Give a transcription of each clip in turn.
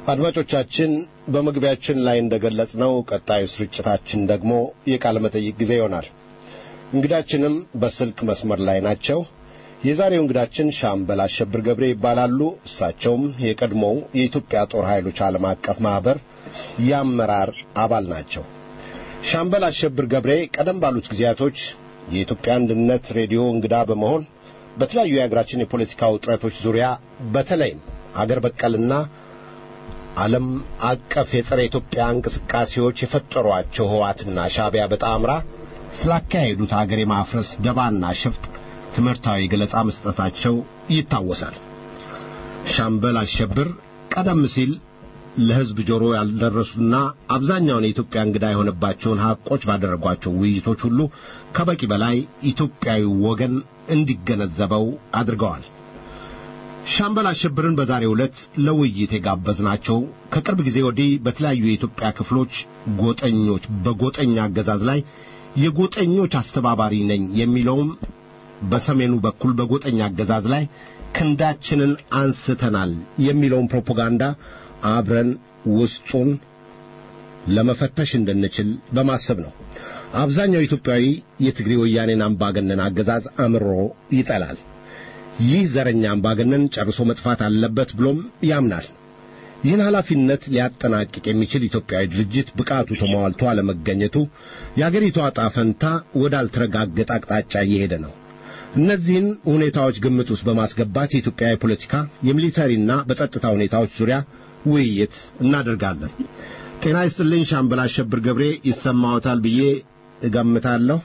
አድማጮቻችን በመግቢያችን ላይ እንደገለጽነው ቀጣዩ ስርጭታችን ደግሞ የቃለ መጠይቅ ጊዜ ይሆናል። እንግዳችንም በስልክ መስመር ላይ ናቸው። የዛሬው እንግዳችን ሻምበል አሸብር ገብሬ ይባላሉ። እሳቸውም የቀድሞው የኢትዮጵያ ጦር ኃይሎች ዓለም አቀፍ ማህበር የአመራር አባል ናቸው። ሻምበል አሸብር ገብሬ ቀደም ባሉት ጊዜያቶች የኢትዮጵያ አንድነት ሬዲዮ እንግዳ በመሆን በተለያዩ የሀገራችን የፖለቲካ ውጥረቶች ዙሪያ በተለይም አገር በቀልና ዓለም አቀፍ የጸረ ኢትዮጵያ እንቅስቃሴዎች የፈጠሯቸው ህዋትና ሻዕቢያ በጣምራ ስላካሄዱት አገር የማፍረስ ደባና ሽፍጥ ትምህርታዊ ገለጻ መስጠታቸው ይታወሳል። ሻምበል አሸብር ቀደም ሲል ለሕዝብ ጆሮ ያልደረሱና አብዛኛውን የኢትዮጵያ እንግዳ የሆነባቸውን ሐቆች ባደረጓቸው ውይይቶች ሁሉ ከበቂ በላይ ኢትዮጵያዊ ወገን እንዲገነዘበው አድርገዋል። ሻምበል አሸብርን በዛሬው ዕለት ለውይይት የጋበዝናቸው ከቅርብ ጊዜ ወዲህ በተለያዩ የኢትዮጵያ ክፍሎች ጎጠኞች በጎጠኛ አገዛዝ ላይ የጎጠኞች አስተባባሪ ነኝ የሚለውም በሰሜኑ በኩል በጎጠኛ አገዛዝ ላይ ክንዳችንን አንስተናል የሚለውን ፕሮፓጋንዳ አብረን ውስጡን ለመፈተሽ እንድንችል በማሰብ ነው። አብዛኛው ኢትዮጵያዊ የትግሬ ወያኔን አምባገነን አገዛዝ አምሮ ይጠላል። ይህ ዘረኛ አምባገነን ጨርሶ መጥፋት አለበት ብሎም ያምናል። ይህን ኃላፊነት ሊያጠናቅቅ የሚችል ኢትዮጵያዊ ድርጅት ብቃቱ ተሟልቶ አለመገኘቱ የአገሪቷ ዕጣ ፈንታ ወዳልተረጋገጠ አቅጣጫ እየሄደ ነው። እነዚህን ሁኔታዎች ግምት ውስጥ በማስገባት የኢትዮጵያ የፖለቲካ የሚሊተሪና በጸጥታ ሁኔታዎች ዙሪያ ውይይት እናደርጋለን። ጤና ይስጥልኝ ሻምበል አሸብር ገብሬ ይሰማዎታል ብዬ እገምታለሁ።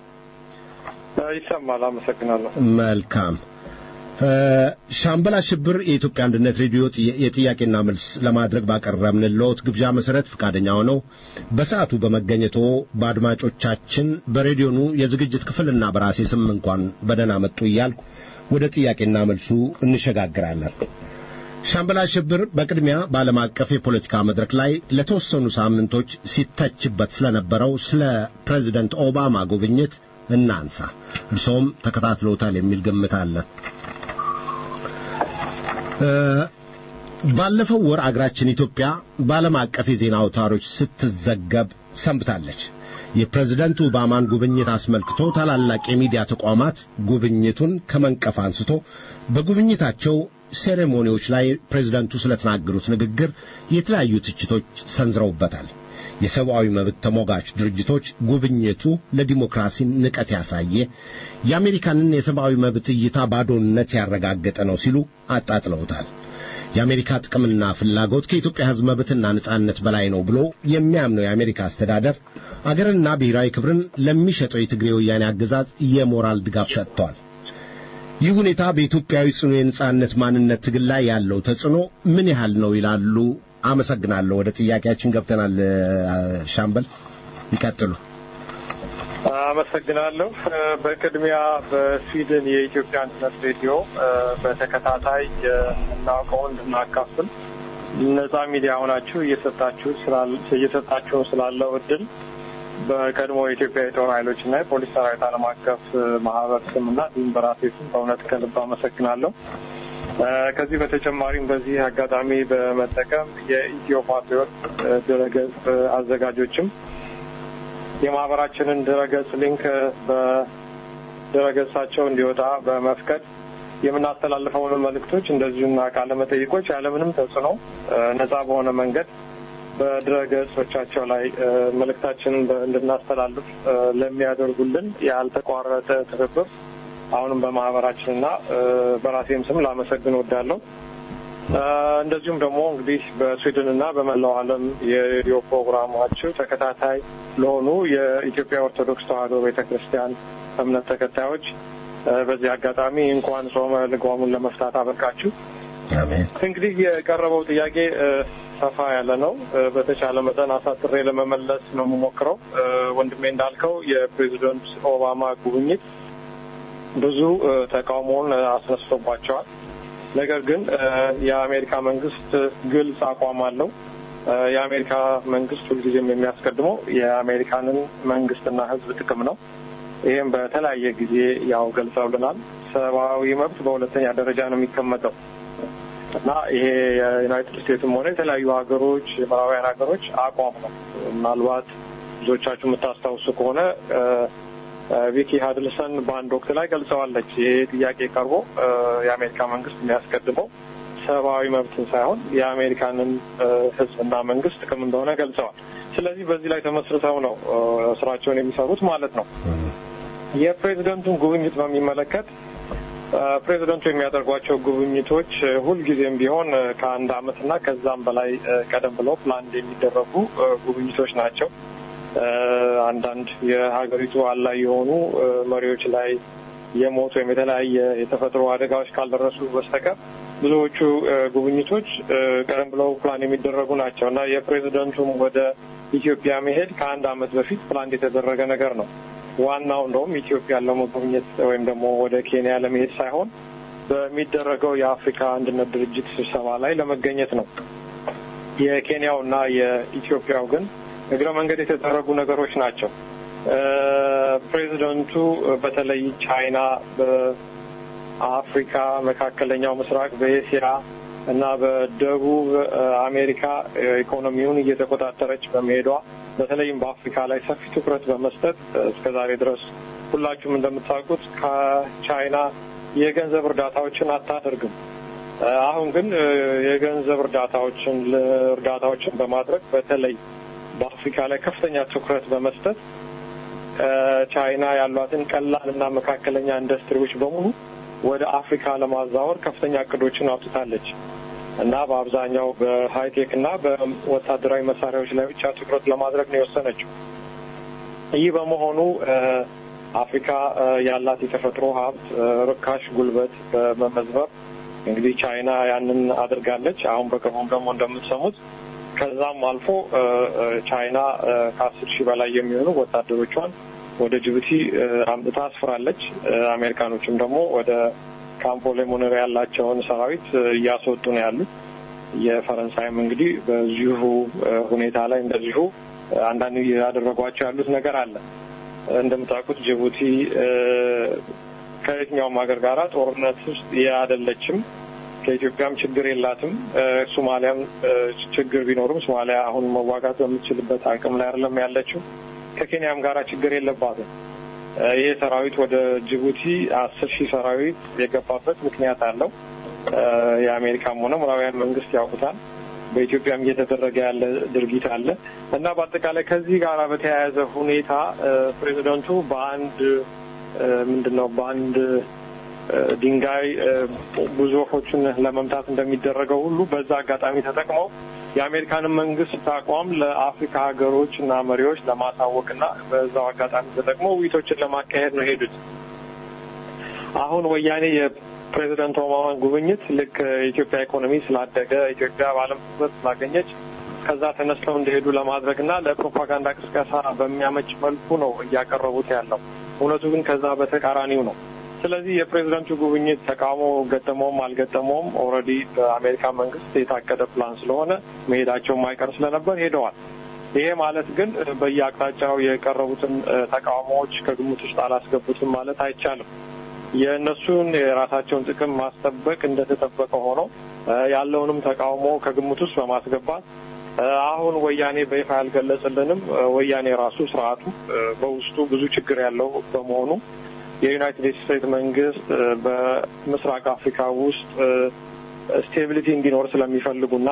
ይሰማል። አመሰግናለሁ። መልካም ሻምበል አሸብር የኢትዮጵያ አንድነት ሬዲዮ የጥያቄና መልስ ለማድረግ ባቀረብንልዎት ግብዣ መሰረት ፈቃደኛ ሆነው በሰዓቱ በመገኘቶ በአድማጮቻችን በሬዲዮኑ የዝግጅት ክፍልና በራሴ ስም እንኳን በደህና መጡ እያልኩ ወደ ጥያቄና መልሱ እንሸጋግራለን። ሻምበል አሸብር በቅድሚያ በዓለም አቀፍ የፖለቲካ መድረክ ላይ ለተወሰኑ ሳምንቶች ሲተችበት ስለነበረው ስለ ፕሬዚደንት ኦባማ ጉብኝት እናንሳ። እርሶም ተከታትለውታል የሚል ግምት አለን። ባለፈው ወር አገራችን ኢትዮጵያ በዓለም አቀፍ የዜና አውታሮች ስትዘገብ ሰንብታለች። የፕሬዝደንት ኦባማን ጉብኝት አስመልክቶ ታላላቅ የሚዲያ ተቋማት ጉብኝቱን ከመንቀፍ አንስቶ በጉብኝታቸው ሴሬሞኒዎች ላይ ፕሬዝደንቱ ስለተናገሩት ንግግር የተለያዩ ትችቶች ሰንዝረውበታል። የሰብአዊ መብት ተሟጋች ድርጅቶች ጉብኝቱ ለዲሞክራሲ ንቀት ያሳየ የአሜሪካንን የሰብአዊ መብት እይታ ባዶነት ያረጋገጠ ነው ሲሉ አጣጥለውታል። የአሜሪካ ጥቅምና ፍላጎት ከኢትዮጵያ ሕዝብ መብትና ነጻነት በላይ ነው ብሎ የሚያምነው የአሜሪካ አስተዳደር አገርና ብሔራዊ ክብርን ለሚሸጠው የትግሬ ወያኔ አገዛዝ የሞራል ድጋፍ ሰጥቷል። ይህ ሁኔታ በኢትዮጵያዊ ጽኑ የነጻነት ማንነት ትግል ላይ ያለው ተጽዕኖ ምን ያህል ነው ይላሉ? አመሰግናለሁ። ወደ ጥያቄያችን ገብተናል። ሻምበል ይቀጥሉ። አመሰግናለሁ። በቅድሚያ በስዊድን የኢትዮጵያ አንድነት ሬዲዮ በተከታታይ የምናውቀውን እንድናካፍል ነጻ ሚዲያ ሆናችሁ እየሰጣችሁ እየሰጣችሁ ስላለው እድል በቀድሞ የኢትዮጵያ የጦር ኃይሎች እና የፖሊስ ሰራዊት ዓለም አቀፍ ማህበር ስም እና እንዲሁም በራሴ ስም በእውነት ከልብ አመሰግናለሁ። ከዚህ በተጨማሪም በዚህ አጋጣሚ በመጠቀም የኢትዮ ፓትሪዮት ድረገጽ አዘጋጆችም የማህበራችንን ድረገጽ ሊንክ በድረገጻቸው እንዲወጣ በመፍቀድ የምናስተላልፈውን መልእክቶች እንደዚሁና ቃለ መጠይቆች ያለምንም ተጽዕኖ ነጻ በሆነ መንገድ በድረገጾቻቸው ላይ መልእክታችንን እንድናስተላልፍ ለሚያደርጉልን ያልተቋረጠ ትብብር አሁንም በማህበራችንና በራሴም ስም ላመሰግን ወዳለሁ። እንደዚሁም ደግሞ እንግዲህ በስዊድንና በመላው ዓለም የሬዲዮ ፕሮግራማችሁ ተከታታይ ለሆኑ የኢትዮጵያ ኦርቶዶክስ ተዋሕዶ ቤተ ክርስቲያን እምነት ተከታዮች በዚህ አጋጣሚ እንኳን ጾመ ልጓሙን ለመፍታት አበቃችሁ። እንግዲህ የቀረበው ጥያቄ ሰፋ ያለ ነው። በተቻለ መጠን አሳጥሬ ለመመለስ ነው የምሞክረው። ወንድሜ እንዳልከው የፕሬዚደንት ኦባማ ጉብኝት ብዙ ተቃውሞውን አስነስቶባቸዋል። ነገር ግን የአሜሪካ መንግስት ግልጽ አቋም አለው። የአሜሪካ መንግስት ሁልጊዜም የሚያስቀድመው የአሜሪካንን መንግስትና ሕዝብ ጥቅም ነው። ይህም በተለያየ ጊዜ ያው ገልጸውልናል። ሰብአዊ መብት በሁለተኛ ደረጃ ነው የሚቀመጠው። እና ይሄ የዩናይትድ ስቴትስም ሆነ የተለያዩ ሀገሮች የምዕራባውያን ሀገሮች አቋም ነው። ምናልባት ብዙዎቻችሁ የምታስታውሱ ከሆነ ቪኪ ሀድልሰን በአንድ ወቅት ላይ ገልጸዋለች። ይሄ ጥያቄ ቀርቦ የአሜሪካ መንግስት የሚያስቀድመው ሰብአዊ መብትን ሳይሆን የአሜሪካንን ሕዝብና መንግስት ጥቅም እንደሆነ ገልጸዋል። ስለዚህ በዚህ ላይ ተመስርተው ነው ስራቸውን የሚሰሩት ማለት ነው። የፕሬዚደንቱን ጉብኝት በሚመለከት ፕሬዚደንቱ የሚያደርጓቸው ጉብኝቶች ሁልጊዜም ቢሆን ከአንድ አመትና ከዛም በላይ ቀደም ብለው ፕላን የሚደረጉ ጉብኝቶች ናቸው። አንዳንድ የሀገሪቱ አላይ የሆኑ መሪዎች ላይ የሞት ወይም የተለያየ የተፈጥሮ አደጋዎች ካልደረሱ በስተቀር ብዙዎቹ ጉብኝቶች ቀደም ብለው ፕላን የሚደረጉ ናቸው እና የፕሬዚደንቱም ወደ ኢትዮጵያ መሄድ ከአንድ አመት በፊት ፕላን የተደረገ ነገር ነው። ዋናው እንደውም ኢትዮጵያን ለመጎብኘት ወይም ደግሞ ወደ ኬንያ ለመሄድ ሳይሆን በሚደረገው የአፍሪካ አንድነት ድርጅት ስብሰባ ላይ ለመገኘት ነው። የኬንያው እና የኢትዮጵያው ግን እግረ መንገድ የተደረጉ ነገሮች ናቸው። ፕሬዚደንቱ በተለይ ቻይና በአፍሪካ፣ መካከለኛው ምስራቅ፣ በኤስያ እና በደቡብ አሜሪካ ኢኮኖሚውን እየተቆጣጠረች በመሄዷ በተለይም በአፍሪካ ላይ ሰፊ ትኩረት በመስጠት እስከ ዛሬ ድረስ ሁላችሁም እንደምታውቁት ከቻይና የገንዘብ እርዳታዎችን አታደርግም። አሁን ግን የገንዘብ እርዳታዎችን እርዳታዎችን በማድረግ በተለይ በአፍሪካ ላይ ከፍተኛ ትኩረት በመስጠት ቻይና ያሏትን ቀላል እና መካከለኛ ኢንዱስትሪዎች በሙሉ ወደ አፍሪካ ለማዛወር ከፍተኛ እቅዶችን አውጥታለች እና በአብዛኛው በሀይቴክ እና በወታደራዊ መሳሪያዎች ላይ ብቻ ትኩረት ለማድረግ ነው የወሰነችው። ይህ በመሆኑ አፍሪካ ያላት የተፈጥሮ ሀብት ርካሽ ጉልበት በመመዝበር እንግዲህ ቻይና ያንን አድርጋለች። አሁን በቅርቡም ደግሞ እንደምትሰሙት ከዛም አልፎ ቻይና ከአስር ሺህ በላይ የሚሆኑ ወታደሮቿን ወደ ጅቡቲ አምጥታ አስፍራለች። አሜሪካኖችም ደግሞ ወደ ካምፖ ሌሞኔር ያላቸውን ሰራዊት እያስወጡ ነው ያሉት። የፈረንሳይም እንግዲህ በዚሁ ሁኔታ ላይ እንደዚሁ አንዳንድ ያደረጓቸው ያሉት ነገር አለ። እንደምታውቁት ጅቡቲ ከየትኛውም ሀገር ጋራ ጦርነት ውስጥ አይደለችም። ከኢትዮጵያም ችግር የላትም። ሶማሊያም ችግር ቢኖርም ሶማሊያ አሁን መዋጋት በምትችልበት አቅም ላይ አይደለም ያለችው። ከኬንያም ጋራ ችግር የለባትም። ይሄ ሰራዊት ወደ ጅቡቲ አስር ሺህ ሰራዊት የገባበት ምክንያት አለው። የአሜሪካም ሆነ ምዕራባውያን መንግስት ያውቁታል። በኢትዮጵያም እየተደረገ ያለ ድርጊት አለ እና በአጠቃላይ ከዚህ ጋር በተያያዘ ሁኔታ ፕሬዚደንቱ በአንድ ምንድን ነው በአንድ ድንጋይ ብዙ ወፎችን ለመምታት እንደሚደረገው ሁሉ በዛ አጋጣሚ ተጠቅመው የአሜሪካንን መንግስት አቋም ለአፍሪካ ሀገሮች እና መሪዎች ለማሳወቅና በዛው አጋጣሚ ተጠቅመው ውይይቶችን ለማካሄድ ነው ሄዱት። አሁን ወያኔ የፕሬዚደንት ኦባማን ጉብኝት ልክ የኢትዮጵያ ኢኮኖሚ ስላደገ ኢትዮጵያ በዓለም ትኩረት ስላገኘች ከዛ ተነስተው እንደሄዱ ለማድረግ እና ለፕሮፓጋንዳ ቅስቀሳ በሚያመች መልኩ ነው እያቀረቡት ያለው። እውነቱ ግን ከዛ በተቃራኒው ነው። ስለዚህ የፕሬዚደንቱ ጉብኝት ተቃውሞ ገጠመውም አልገጠመውም ኦልሬዲ በአሜሪካ መንግስት የታቀደ ፕላን ስለሆነ መሄዳቸው ማይቀር ስለነበር ሄደዋል። ይሄ ማለት ግን በየአቅጣጫው የቀረቡትን ተቃውሞዎች ከግምት ውስጥ አላስገቡትም ማለት አይቻልም። የእነሱን የራሳቸውን ጥቅም ማስጠበቅ እንደተጠበቀ ሆኖ ያለውንም ተቃውሞ ከግምት ውስጥ በማስገባት አሁን ወያኔ በይፋ ያልገለጽልንም ወያኔ ራሱ ስርዓቱ በውስጡ ብዙ ችግር ያለው በመሆኑ የዩናይትድ ስቴትስ መንግስት በምስራቅ አፍሪካ ውስጥ ስቴቢሊቲ እንዲኖር ስለሚፈልጉና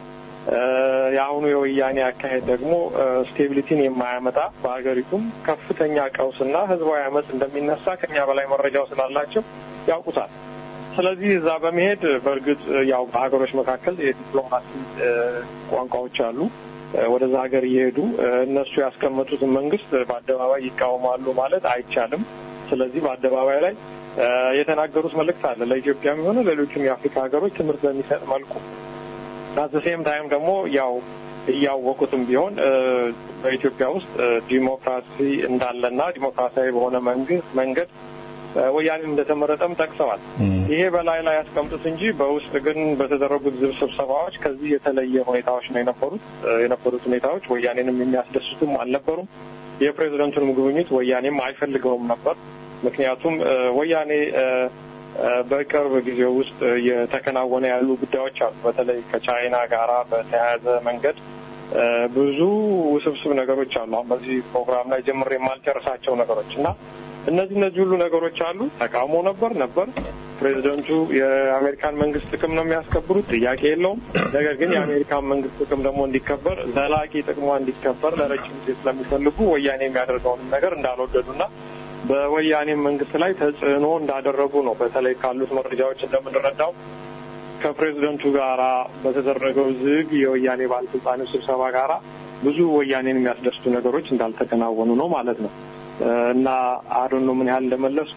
የአሁኑ የወያኔ አካሄድ ደግሞ ስቴቢሊቲን የማያመጣ በሀገሪቱም ከፍተኛ ቀውስና ህዝባዊ አመፅ እንደሚነሳ ከኛ በላይ መረጃው ስላላቸው ያውቁታል። ስለዚህ እዛ በመሄድ በእርግጥ ያው በሀገሮች መካከል የዲፕሎማሲ ቋንቋዎች አሉ። ወደዛ ሀገር እየሄዱ እነሱ ያስቀመጡትን መንግስት በአደባባይ ይቃወማሉ ማለት አይቻልም። ስለዚህ በአደባባይ ላይ የተናገሩት መልእክት አለ ለኢትዮጵያም የሆነ ሌሎችም የአፍሪካ ሀገሮች ትምህርት በሚሰጥ መልኩ አት ሴም ታይም ደግሞ ያው እያወቁትም ቢሆን በኢትዮጵያ ውስጥ ዲሞክራሲ እንዳለና ዲሞክራሲያዊ በሆነ መንግስት መንገድ ወያኔ እንደተመረጠም ጠቅሰዋል። ይሄ በላይ ላይ ያስቀምጡት እንጂ በውስጥ ግን በተደረጉት ዝብ ስብሰባዎች ከዚህ የተለየ ሁኔታዎች ነው የነበሩት። የነበሩት ሁኔታዎች ወያኔንም የሚያስደስቱም አልነበሩም። የፕሬዚደንቱንም ጉብኝት ወያኔም አይፈልገውም ነበር። ምክንያቱም ወያኔ በቅርብ ጊዜ ውስጥ እየተከናወነ ያሉ ጉዳዮች አሉ። በተለይ ከቻይና ጋራ በተያያዘ መንገድ ብዙ ውስብስብ ነገሮች አሉ። አሁን በዚህ ፕሮግራም ላይ ጀምሬ የማልጨርሳቸው ነገሮች እና እነዚህ እነዚህ ሁሉ ነገሮች አሉ። ተቃውሞ ነበር ነበር ፕሬዚደንቱ የአሜሪካን መንግስት ጥቅም ነው የሚያስከብሩት፣ ጥያቄ የለውም። ነገር ግን የአሜሪካን መንግስት ጥቅም ደግሞ እንዲከበር ዘላቂ ጥቅሟ እንዲከበር ለረጅም ጊዜ ስለሚፈልጉ ወያኔ የሚያደርገውንም ነገር እንዳልወደዱና በወያኔ መንግስት ላይ ተጽዕኖ እንዳደረጉ ነው። በተለይ ካሉት መረጃዎች እንደምንረዳው ከፕሬዚደንቱ ጋራ በተደረገው ዝግ የወያኔ ባለስልጣኖች ስብሰባ ጋራ ብዙ ወያኔን የሚያስደስቱ ነገሮች እንዳልተከናወኑ ነው ማለት ነው እና አዶኖ ምን ያህል እንደመለሱ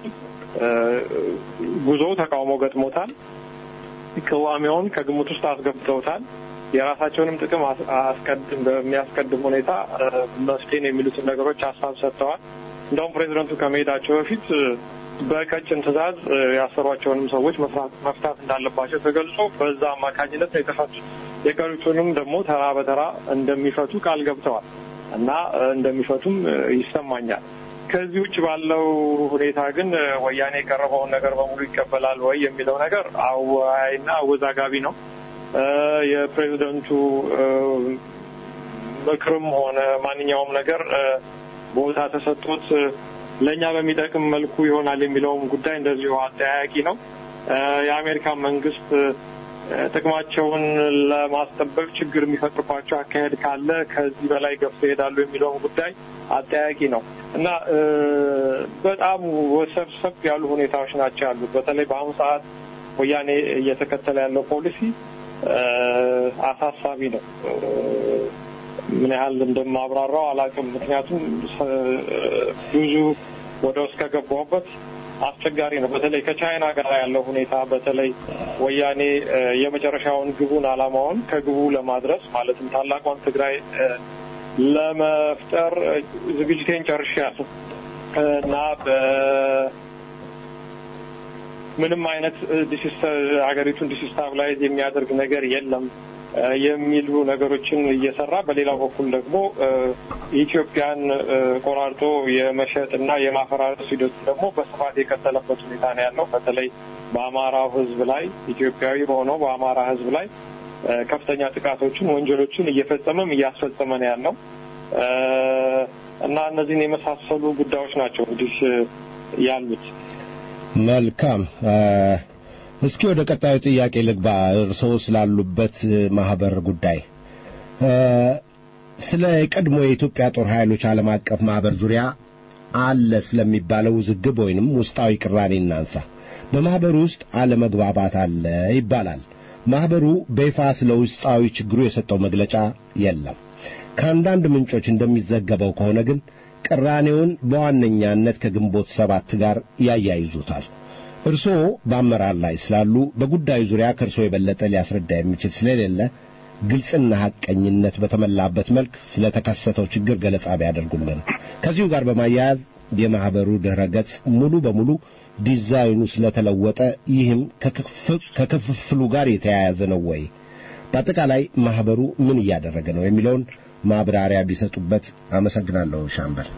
ጉዞው ተቃውሞ ገጥሞታል። ቅዋሜውን ከግምት ውስጥ አስገብተውታል። የራሳቸውንም ጥቅም አስቀድም በሚያስቀድም ሁኔታ መፍትሄን የሚሉትን ነገሮች ሀሳብ ሰጥተዋል። እንደውም ፕሬዚደንቱ ከመሄዳቸው በፊት በቀጭን ትዕዛዝ ያሰሯቸውንም ሰዎች መፍታት እንዳለባቸው ተገልጾ በዛ አማካኝነት ነው የተፈቱት። የቀሩትንም ደግሞ ተራ በተራ እንደሚፈቱ ቃል ገብተዋል እና እንደሚፈቱም ይሰማኛል። ከዚህ ውጭ ባለው ሁኔታ ግን ወያኔ የቀረበውን ነገር በሙሉ ይቀበላል ወይ የሚለው ነገር አወያይና አወዛጋቢ ነው። የፕሬዚደንቱ ምክርም ሆነ ማንኛውም ነገር ቦታ ተሰጥቶት ለእኛ በሚጠቅም መልኩ ይሆናል የሚለውም ጉዳይ እንደዚሁ አጠያያቂ ነው። የአሜሪካን መንግስት ጥቅማቸውን ለማስጠበቅ ችግር የሚፈጥርባቸው አካሄድ ካለ ከዚህ በላይ ገፍቶ ይሄዳሉ የሚለውን ጉዳይ አጠያቂ ነው እና በጣም ወሰብሰብ ያሉ ሁኔታዎች ናቸው ያሉት። በተለይ በአሁኑ ሰዓት ወያኔ እየተከተለ ያለው ፖሊሲ አሳሳቢ ነው። ምን ያህል እንደማብራራው አላውቅም። ምክንያቱም ብዙ ወደ ውስጥ ከገባሁበት አስቸጋሪ ነው። በተለይ ከቻይና ጋር ያለው ሁኔታ በተለይ ወያኔ የመጨረሻውን ግቡን አላማውን ከግቡ ለማድረስ ማለትም ታላቋን ትግራይ ለመፍጠር ዝግጅቴን ጨርሻለሁ እና ምንም አይነት ሀገሪቱን ዲስስታብላይዝ የሚያደርግ ነገር የለም የሚሉ ነገሮችን እየሰራ በሌላው በኩል ደግሞ ኢትዮጵያን ቆራርጦ የመሸጥ እና የማፈራረስ ሂደቱ ደግሞ በስፋት የቀጠለበት ሁኔታ ነው ያለው። በተለይ በአማራው ሕዝብ ላይ ኢትዮጵያዊ በሆነው በአማራ ሕዝብ ላይ ከፍተኛ ጥቃቶችን፣ ወንጀሎችን እየፈጸመም እያስፈጸመ ነው ያለው እና እነዚህን የመሳሰሉ ጉዳዮች ናቸው እንግዲህ ያሉት። መልካም። እስኪ ወደ ቀጣዩ ጥያቄ ልግባ። እርስዎ ስላሉበት ማህበር ጉዳይ ስለ ቀድሞ የኢትዮጵያ ጦር ኃይሎች ዓለም አቀፍ ማህበር ዙሪያ አለ ስለሚባለው ውዝግብ ወይንም ውስጣዊ ቅራኔ እናንሳ። በማህበሩ ውስጥ አለመግባባት አለ ይባላል። ማህበሩ በይፋ ስለ ውስጣዊ ችግሩ የሰጠው መግለጫ የለም። ከአንዳንድ ምንጮች እንደሚዘገበው ከሆነ ግን ቅራኔውን በዋነኛነት ከግንቦት ሰባት ጋር ያያይዙታል። እርስዎ በአመራር ላይ ስላሉ በጉዳዩ ዙሪያ ከእርስዎ የበለጠ ሊያስረዳ የሚችል ስለሌለ ግልጽና ሐቀኝነት በተመላበት መልክ ስለተከሰተው ችግር ገለጻ ቢያደርጉልን። ከዚሁ ጋር በማያያዝ የማህበሩ ድረ ገጽ ሙሉ በሙሉ ዲዛይኑ ስለተለወጠ ይህም ከክፍፍሉ ጋር የተያያዘ ነው ወይ? በአጠቃላይ ማህበሩ ምን እያደረገ ነው የሚለውን ማብራሪያ ቢሰጡበት አመሰግናለሁ። ሻምበል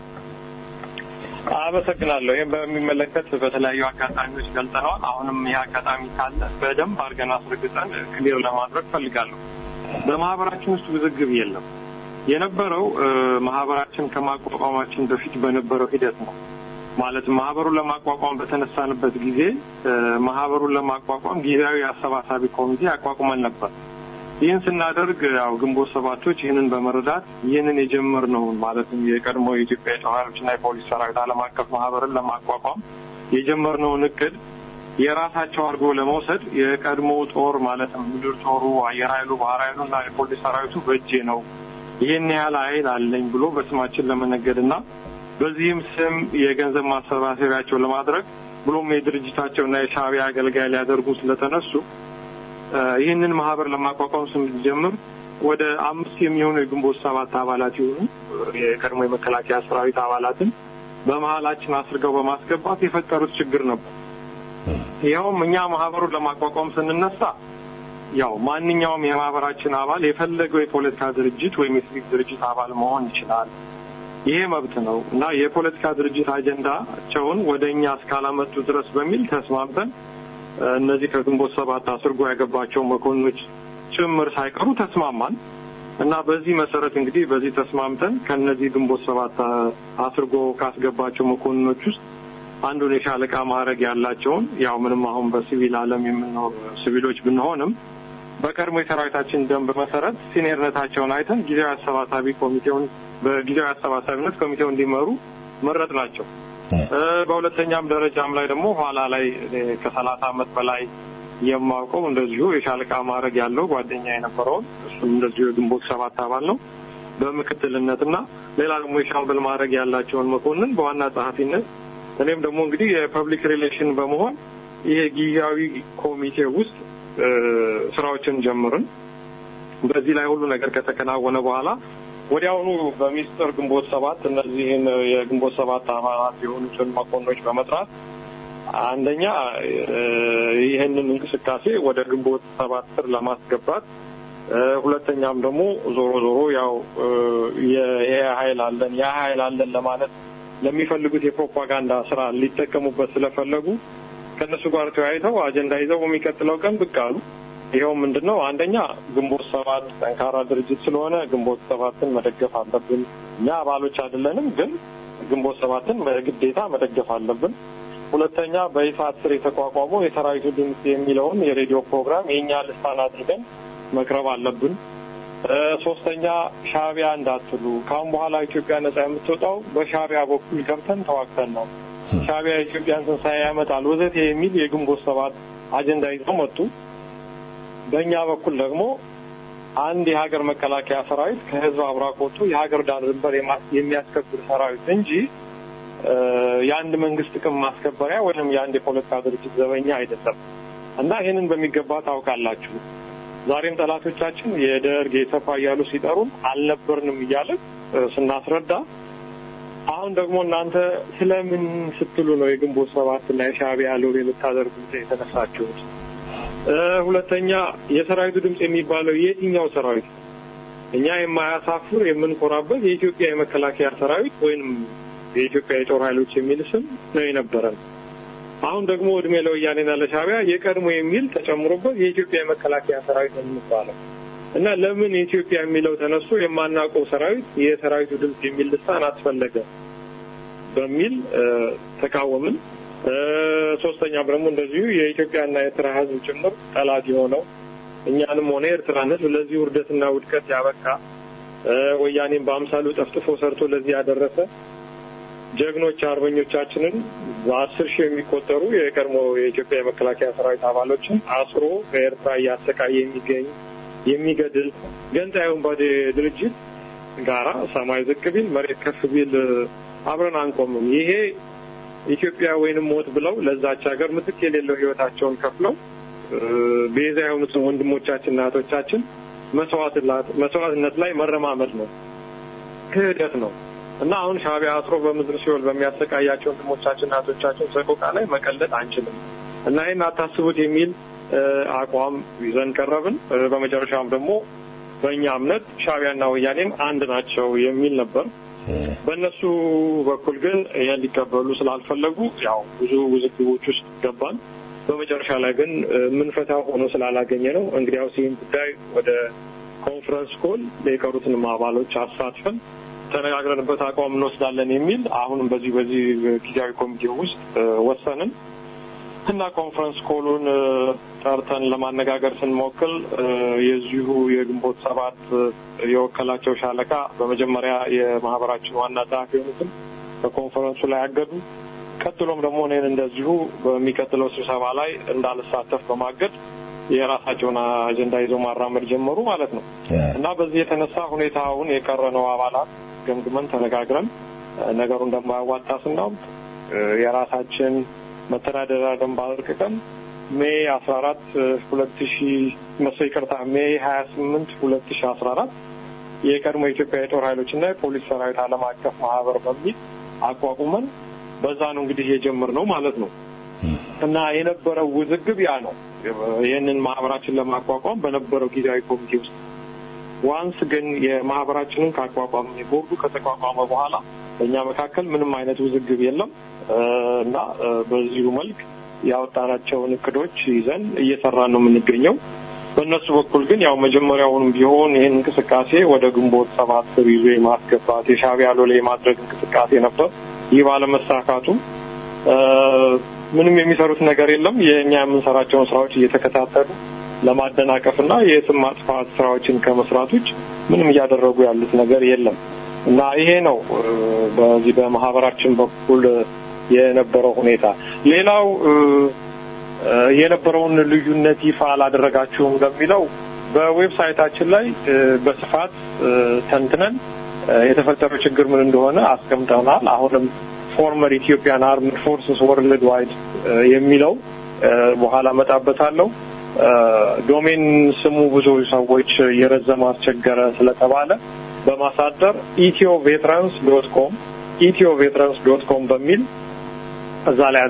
አመሰግናለሁ። ይህም በሚመለከት በተለያዩ አጋጣሚዎች ገልጸነዋል። አሁንም ይህ አጋጣሚ ካለ በደንብ አድርገን አስረግጠን ክሊር ለማድረግ ፈልጋለሁ። በማህበራችን ውስጥ ውዝግብ የለም። የነበረው ማህበራችን ከማቋቋማችን በፊት በነበረው ሂደት ነው። ማለትም ማህበሩን ለማቋቋም በተነሳንበት ጊዜ ማህበሩን ለማቋቋም ጊዜያዊ አሰባሳቢ ኮሚቴ አቋቁመን ነበር። ይህን ስናደርግ ያው ግንቦት ሰባቶች ይህንን በመረዳት ይህንን የጀመርነውን ማለትም የቀድሞ የኢትዮጵያ የጦር ኃይሎችና የፖሊስ ሰራዊት ዓለም አቀፍ ማህበርን ለማቋቋም የጀመርነውን እቅድ የራሳቸው አድርጎ ለመውሰድ የቀድሞ ጦር ማለትም ምድር ጦሩ፣ አየር ኃይሉ፣ ባህር ኃይሉ እና የፖሊስ ሰራዊቱ በእጄ ነው ይህን ያህል ኃይል አለኝ ብሎ በስማችን ለመነገድ እና በዚህም ስም የገንዘብ ማሰባሰቢያቸው ለማድረግ ብሎም የድርጅታቸውና የሻዕቢያ አገልጋይ ሊያደርጉ ስለተነሱ ይህንን ማህበር ለማቋቋም ስንጀምር ወደ አምስት የሚሆኑ የግንቦት ሰባት አባላት የሆኑ የቀድሞ የመከላከያ ሰራዊት አባላትን በመሀላችን አስርገው በማስገባት የፈጠሩት ችግር ነበር። ይኸውም እኛ ማህበሩን ለማቋቋም ስንነሳ ያው ማንኛውም የማህበራችን አባል የፈለገው የፖለቲካ ድርጅት ወይም የሲቪክ ድርጅት አባል መሆን ይችላል። ይሄ መብት ነው እና የፖለቲካ ድርጅት አጀንዳቸውን ወደ እኛ እስካላመጡ ድረስ በሚል ተስማምተን እነዚህ ከግንቦት ሰባት አስርጎ ያገባቸው መኮንኖች ጭምር ሳይቀሩ ተስማማን እና በዚህ መሰረት እንግዲህ በዚህ ተስማምተን ከነዚህ ግንቦት ሰባት አስርጎ ካስገባቸው መኮንኖች ውስጥ አንዱን የሻለቃ ማዕረግ ያላቸውን ያው ምንም አሁን በሲቪል ዓለም የምንኖር ሲቪሎች ብንሆንም በቀድሞ የሰራዊታችን ደንብ መሰረት ሲኒየርነታቸውን አይተን ጊዜያዊ አሰባሳቢ ኮሚቴውን በጊዜያዊ አሰባሳቢነት ኮሚቴው እንዲመሩ መረጥ ናቸው። በሁለተኛም ደረጃም ላይ ደግሞ ኋላ ላይ ከሰላሳ ዓመት በላይ የማውቀው እንደዚሁ የሻለቃ ማዕረግ ያለው ጓደኛ የነበረውን እሱም እንደዚሁ የግንቦት ሰባት አባል ነው በምክትልነትና ሌላ ደግሞ የሻምበል ማዕረግ ያላቸውን መኮንን በዋና ጸሐፊነት እኔም ደግሞ እንግዲህ የፐብሊክ ሪሌሽን በመሆን ይሄ ጊዜያዊ ኮሚቴ ውስጥ ስራዎችን ጀምርን። በዚህ ላይ ሁሉ ነገር ከተከናወነ በኋላ ወዲያውኑ በሚስጥር ግንቦት ሰባት እነዚህን የግንቦት ሰባት አባላት የሆኑትን መኮንኖች በመጥራት አንደኛ ይህንን እንቅስቃሴ ወደ ግንቦት ሰባት ስር ለማስገባት፣ ሁለተኛም ደግሞ ዞሮ ዞሮ ያው ይሄ ኃይል አለን ያ ኃይል አለን ለማለት ለሚፈልጉት የፕሮፓጋንዳ ስራ ሊጠቀሙበት ስለፈለጉ ከእነሱ ጋር ተወያይተው አጀንዳ ይዘው በሚቀጥለው ቀን ብቅ አሉ። ይኸው ምንድን ነው? አንደኛ ግንቦት ሰባት ጠንካራ ድርጅት ስለሆነ ግንቦት ሰባትን መደገፍ አለብን። እኛ አባሎች አይደለንም፣ ግን ግንቦት ሰባትን በግዴታ መደገፍ አለብን። ሁለተኛ በይፋት ስር የተቋቋመው የሰራዊቱ ድምፅ የሚለውን የሬዲዮ ፕሮግራም የእኛ ልሳን አድርገን መቅረብ አለብን። ሶስተኛ ሻዕቢያ እንዳትሉ፣ ከአሁን በኋላ ኢትዮጵያ ነጻ የምትወጣው በሻዕቢያ በኩል ገብተን ተዋግተን ነው። ሻዕቢያ የኢትዮጵያን ትንሣኤ ያመጣል ወዘቴ የሚል የግንቦት ሰባት አጀንዳ ይዘው መጡ። በእኛ በኩል ደግሞ አንድ የሀገር መከላከያ ሰራዊት ከህዝብ አብራክ ወጥቶ የሀገር ዳር ድንበር የሚያስከብር ሰራዊት እንጂ የአንድ መንግስት ጥቅም ማስከበሪያ ወይም የአንድ የፖለቲካ ድርጅት ዘበኛ አይደለም እና ይህንን በሚገባ ታውቃላችሁ። ዛሬም ጠላቶቻችን የደርግ የሰፋ እያሉ ሲጠሩን አልነበርንም እያለን ስናስረዳ፣ አሁን ደግሞ እናንተ ስለምን ስትሉ ነው የግንቦት ሰባት እና የሻዕቢያ ሎሌ ልታደርጉት የተነሳችሁት? ሁለተኛ የሰራዊቱ ድምፅ የሚባለው የትኛው ሰራዊት? እኛ የማያሳፍር የምንኮራበት የኢትዮጵያ የመከላከያ ሰራዊት ወይም የኢትዮጵያ የጦር ኃይሎች የሚል ስም ነው የነበረን። አሁን ደግሞ እድሜ ለወያኔና ለሻዕቢያ የቀድሞ የሚል ተጨምሮበት የኢትዮጵያ የመከላከያ ሰራዊት ነው የሚባለው እና ለምን የኢትዮጵያ የሚለው ተነስቶ የማናውቀው ሰራዊት የሰራዊቱ ድምፅ የሚል ልሳን አስፈለገ በሚል ተቃወምን። ሶስተኛም ደግሞ እንደዚሁ የኢትዮጵያና የኤርትራ ሕዝብ ጭምር ጠላት የሆነው እኛንም ሆነ የኤርትራን ሕዝብ ለዚህ ውርደትና ውድቀት ያበቃ ወያኔን በአምሳሉ ጠፍጥፎ ሰርቶ ለዚህ ያደረሰ ጀግኖች አርበኞቻችንን በአስር ሺህ የሚቆጠሩ የቀድሞ የኢትዮጵያ የመከላከያ ሰራዊት አባሎችን አስሮ በኤርትራ እያሰቃየ የሚገኝ የሚገድል ገንጣዩን ባዴ ድርጅት ጋራ ሰማይ ዝቅ ቢል መሬት ከፍ ቢል አብረን አንቆምም። ይሄ ኢትዮጵያ ወይንም ሞት ብለው ለዛች ሀገር ምትክ የሌለው ህይወታቸውን ከፍለው ቤዛ የሆኑትን ወንድሞቻችንና እህቶቻችን መስዋዕትነት ላይ መረማመድ ነው፣ ክህደት ነው እና አሁን ሻዕቢያ አስሮ በምድር ሲኦል በሚያሰቃያቸው ወንድሞቻችንና እህቶቻችን ሰቆቃ ላይ መቀለጥ አንችልም እና ይህን አታስቡት የሚል አቋም ይዘን ቀረብን። በመጨረሻም ደግሞ በእኛ እምነት ሻዕቢያና ወያኔም አንድ ናቸው የሚል ነበር። በእነሱ በኩል ግን ይህን ሊቀበሉ ስላልፈለጉ ያው ብዙ ውዝግቦች ውስጥ ገባን። በመጨረሻ ላይ ግን የምንፈታው ሆኖ ስላላገኘ ነው እንግዲያውስ ይህን ጉዳይ ወደ ኮንፈረንስ ኮል የቀሩትንም አባሎች አሳትፈን ተነጋግረንበት አቋም እንወስዳለን የሚል አሁንም በዚህ በዚህ ጊዜያዊ ኮሚቴ ውስጥ ወሰንን እና ኮንፈረንስ ኮሉን ጠርተን ለማነጋገር ስንሞክል የዚሁ የግንቦት ሰባት የወከላቸው ሻለቃ በመጀመሪያ የማህበራችን ዋና ጸሐፊ የሆኑትን በኮንፈረንሱ ላይ አገዱ። ቀጥሎም ደግሞ እኔን እንደዚሁ በሚቀጥለው ስብሰባ ላይ እንዳልሳተፍ በማገድ የራሳቸውን አጀንዳ ይዘው ማራመድ ጀመሩ ማለት ነው እና በዚህ የተነሳ ሁኔታውን የቀረነው አባላት ገምግመን ተነጋግረን ነገሩ እንደማያዋጣ ስናውቅ የራሳችን መተዳደሪያ ደንብ አርቅቀን ሜይ አስራ አራት ሁለት ሺ መሰ ይቅርታ ሜይ ሀያ ስምንት ሁለት ሺ አስራ አራት የቀድሞ የኢትዮጵያ የጦር ኃይሎች እና የፖሊስ ሰራዊት ዓለም አቀፍ ማህበር በሚል አቋቁመን በዛ ነው እንግዲህ የጀመርነው ማለት ነው እና የነበረው ውዝግብ ያ ነው። ይህንን ማህበራችን ለማቋቋም በነበረው ጊዜያዊ ኮሚቴ ውስጥ ዋንስ ግን የማህበራችንን ካቋቋም ቦርዱ ከተቋቋመ በኋላ በእኛ መካከል ምንም አይነት ውዝግብ የለም እና በዚሁ መልክ ያወጣናቸውን እቅዶች ይዘን እየሰራን ነው የምንገኘው። በእነሱ በኩል ግን ያው መጀመሪያውንም ቢሆን ይህን እንቅስቃሴ ወደ ግንቦት ሰባት ስር ይዞ የማስገባት የሻዕቢያ ሎሌ የማድረግ እንቅስቃሴ ነበር። ይህ ባለመሳካቱ ምንም የሚሰሩት ነገር የለም። የእኛ የምንሰራቸውን ስራዎች እየተከታተሉ ለማደናቀፍና የስም ማጥፋት ስራዎችን ከመስራት ውጭ ምንም እያደረጉ ያሉት ነገር የለም እና ይሄ ነው በዚህ በማህበራችን በኩል የነበረው ሁኔታ። ሌላው የነበረውን ልዩነት ይፋ አላደረጋችሁም ለሚለው በዌብሳይታችን ላይ በስፋት ተንትነን የተፈጠረው ችግር ምን እንደሆነ አስቀምጠናል። አሁንም ፎርመር ኢትዮጵያን አርምድ ፎርስስ ወርልድ ዋይድ የሚለው በኋላ መጣበታለሁ። ዶሜን ስሙ ብዙ ሰዎች የረዘመ አስቸገረ ስለተባለ በማሳደር ኢትዮ ቬትራንስ ዶት ኮም ኢትዮ ቬትራንስ ዶት ኮም በሚል እዛ ላይ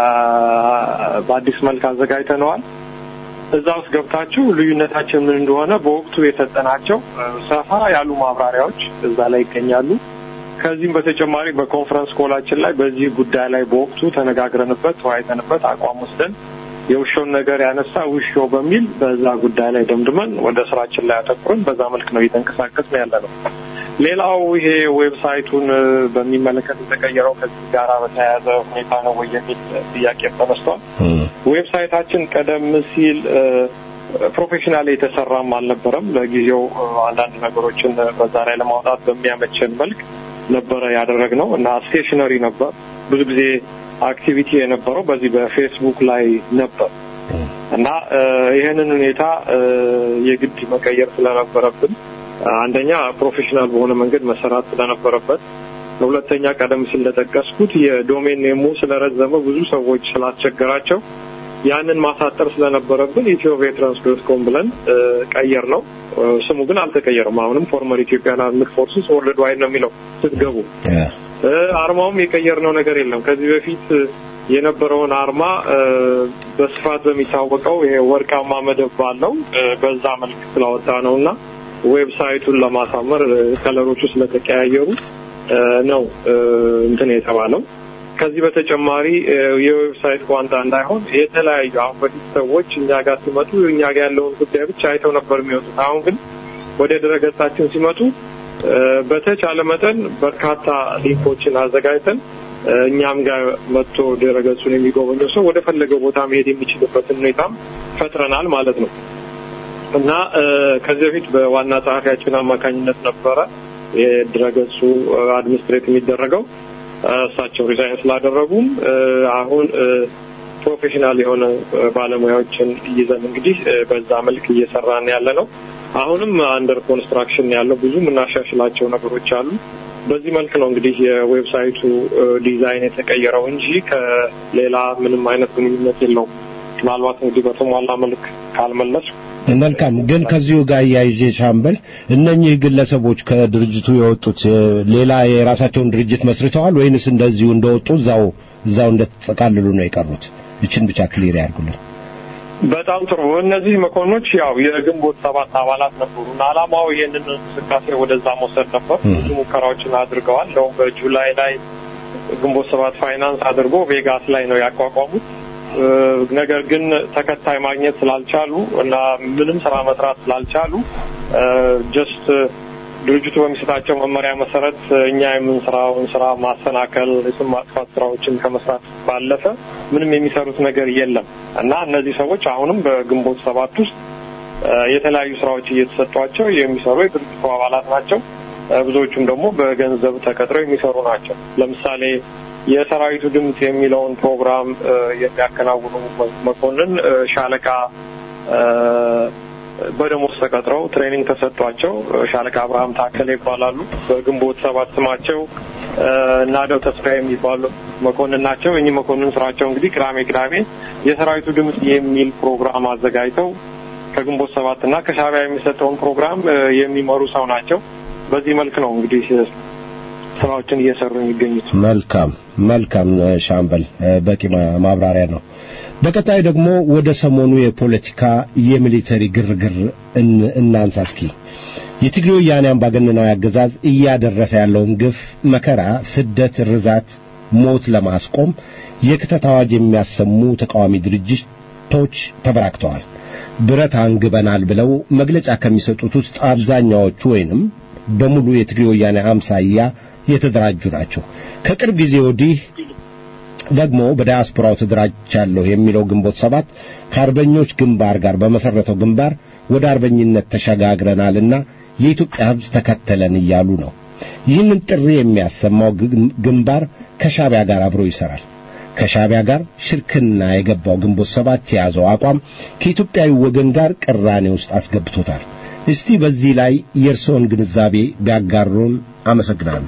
በአዲስ መልክ አዘጋጅተነዋል። እዛ ውስጥ ገብታችሁ ልዩነታችን ምን እንደሆነ በወቅቱ የሰጠናቸው ሰፋ ያሉ ማብራሪያዎች እዛ ላይ ይገኛሉ። ከዚህም በተጨማሪ በኮንፈረንስ ኮላችን ላይ በዚህ ጉዳይ ላይ በወቅቱ ተነጋግረንበት ተወያይተንበት አቋም ወስደን የውሾን ነገር ያነሳ ውሾ በሚል በዛ ጉዳይ ላይ ደምድመን ወደ ስራችን ላይ አተኩረን በዛ መልክ ነው እየተንቀሳቀስ ነው ያለ ነው። ሌላው ይሄ ዌብሳይቱን በሚመለከት የተቀየረው ከዚህ ጋር በተያያዘ ሁኔታ ነው ወይ የሚል ጥያቄ ተነስቷል። ዌብሳይታችን ቀደም ሲል ፕሮፌሽናል የተሰራም አልነበረም። ለጊዜው አንዳንድ ነገሮችን በዛ ላይ ለማውጣት በሚያመቸን መልክ ነበረ ያደረግነው እና ስቴሽነሪ ነበር። ብዙ ጊዜ አክቲቪቲ የነበረው በዚህ በፌስቡክ ላይ ነበር እና ይህንን ሁኔታ የግድ መቀየር ስለነበረብን አንደኛ ፕሮፌሽናል በሆነ መንገድ መሰራት ስለነበረበት፣ ሁለተኛ ቀደም ሲል እንደጠቀስኩት የዶሜን ኔሙ ስለረዘመ ብዙ ሰዎች ስላስቸገራቸው ያንን ማሳጠር ስለነበረብን ኢትዮ ቬትራንስ ዶት ኮም ብለን ቀየር ነው። ስሙ ግን አልተቀየረም። አሁንም ፎርመር ኢትዮጵያን አርምድ ፎርስስ ወርልድ ዋይድ ነው የሚለው ስትገቡ። አርማውም የቀየርነው ነገር የለም። ከዚህ በፊት የነበረውን አርማ በስፋት በሚታወቀው ይሄ ወርቃማ መደብ ባለው በዛ መልክ ስላወጣ ነው እና ዌብሳይቱን ለማሳመር ከለሮቹ ስለተቀያየሩ ነው እንትን የተባለው። ከዚህ በተጨማሪ የዌብሳይት ቋንጣ እንዳይሆን የተለያዩ አሁን በፊት ሰዎች እኛ ጋር ሲመጡ እኛ ጋር ያለውን ጉዳይ ብቻ አይተው ነበር የሚወጡት። አሁን ግን ወደ ድረገጻችን ሲመጡ በተቻለ መጠን በርካታ ሊንኮችን አዘጋጅተን እኛም ጋር መጥቶ ድረገጹን የሚጎበኘው ሰው ወደ ፈለገው ቦታ መሄድ የሚችልበትን ሁኔታም ፈጥረናል ማለት ነው እና ከዚህ በፊት በዋና ጸሐፊያችን አማካኝነት ነበረ የድረገጹ አድሚኒስትሬት የሚደረገው እሳቸው ሪዛይን ስላደረጉም አሁን ፕሮፌሽናል የሆነ ባለሙያዎችን ይዘን እንግዲህ በዛ መልክ እየሰራን ያለ ነው። አሁንም አንደር ኮንስትራክሽን ያለው ብዙ የምናሻሽላቸው ነገሮች አሉ። በዚህ መልክ ነው እንግዲህ የዌብሳይቱ ዲዛይን የተቀየረው እንጂ ከሌላ ምንም አይነት ግንኙነት የለውም። ምናልባት እንግዲህ በተሟላ መልክ ካልመለስ መልካም። ግን ከዚሁ ጋር እያይዤ ሻምበል፣ እነኚህ ግለሰቦች ከድርጅቱ የወጡት ሌላ የራሳቸውን ድርጅት መስርተዋል ወይንስ እንደዚሁ እንደወጡ እዛው እዛው እንደተጠቃልሉ ነው የቀሩት? ይችን ብቻ ክሊር ያርጉልን። በጣም ጥሩ። እነዚህ መኮንኖች ያው የግንቦት ሰባት አባላት ነበሩ እና ዓላማው ይህንን እንቅስቃሴ ወደዛ መውሰድ ነበር። ብዙ ሙከራዎችን አድርገዋል። እንደውም በጁላይ ላይ ግንቦት ሰባት ፋይናንስ አድርጎ ቬጋስ ላይ ነው ያቋቋሙት። ነገር ግን ተከታይ ማግኘት ስላልቻሉ እና ምንም ስራ መስራት ስላልቻሉ ጀስት ድርጅቱ በሚሰጣቸው መመሪያ መሰረት እኛ የምንሰራውን ስራ ማሰናከል፣ የስም ማጥፋት ስራዎችን ከመስራት ባለፈ ምንም የሚሰሩት ነገር የለም እና እነዚህ ሰዎች አሁንም በግንቦት ሰባት ውስጥ የተለያዩ ስራዎች እየተሰጧቸው የሚሰሩ የድርጅቱ አባላት ናቸው። ብዙዎቹም ደግሞ በገንዘብ ተቀጥረው የሚሰሩ ናቸው። ለምሳሌ የሰራዊቱ ድምፅ የሚለውን ፕሮግራም የሚያከናውኑ መኮንን ሻለቃ በደሞዝ ተቀጥረው ትሬኒንግ ተሰጥቷቸው ሻለቃ አብርሃም ታከለ ይባላሉ። በግንቦት ሰባት ስማቸው ናደው ተስፋ የሚባሉ መኮንን ናቸው። እኚህ መኮንን ስራቸው እንግዲህ ቅዳሜ ቅዳሜ የሰራዊቱ ድምፅ የሚል ፕሮግራም አዘጋጅተው ከግንቦት ሰባት እና ከሻዕቢያ የሚሰጠውን ፕሮግራም የሚመሩ ሰው ናቸው። በዚህ መልክ ነው እንግዲህ ስራዎችን እየሰሩ የሚገኙት። መልካም መልካም ሻምበል፣ በቂ ማብራሪያ ነው። በቀጣይ ደግሞ ወደ ሰሞኑ የፖለቲካ የሚሊተሪ ግርግር እናንሳ እስኪ። የትግሬ ወያኔ አምባገነናዊ አገዛዝ እያደረሰ ያለውን ግፍ፣ መከራ፣ ስደት፣ ርዛት ሞት ለማስቆም የክተት አዋጅ የሚያሰሙ ተቃዋሚ ድርጅቶች ተበራክተዋል። ብረት አንግበናል ብለው መግለጫ ከሚሰጡት ውስጥ አብዛኛዎቹ ወይንም በሙሉ የትግሬ ወያኔ አምሳያ የተደራጁ ናቸው። ከቅርብ ጊዜ ወዲህ ደግሞ በዳያስፖራው ተደራጅቻለሁ የሚለው ግንቦት ሰባት ከአርበኞች ግንባር ጋር በመሰረተው ግንባር ወደ አርበኝነት ተሸጋግረናልና የኢትዮጵያ ሕዝብ ተከተለን እያሉ ነው። ይህንን ጥሪ የሚያሰማው ግንባር ከሻቢያ ጋር አብሮ ይሰራል። ከሻቢያ ጋር ሽርክና የገባው ግንቦት ሰባት የያዘው አቋም ከኢትዮጵያዊ ወገን ጋር ቅራኔ ውስጥ አስገብቶታል። እስቲ በዚህ ላይ የእርስዎን ግንዛቤ ቢያጋሩን አመሰግናለሁ።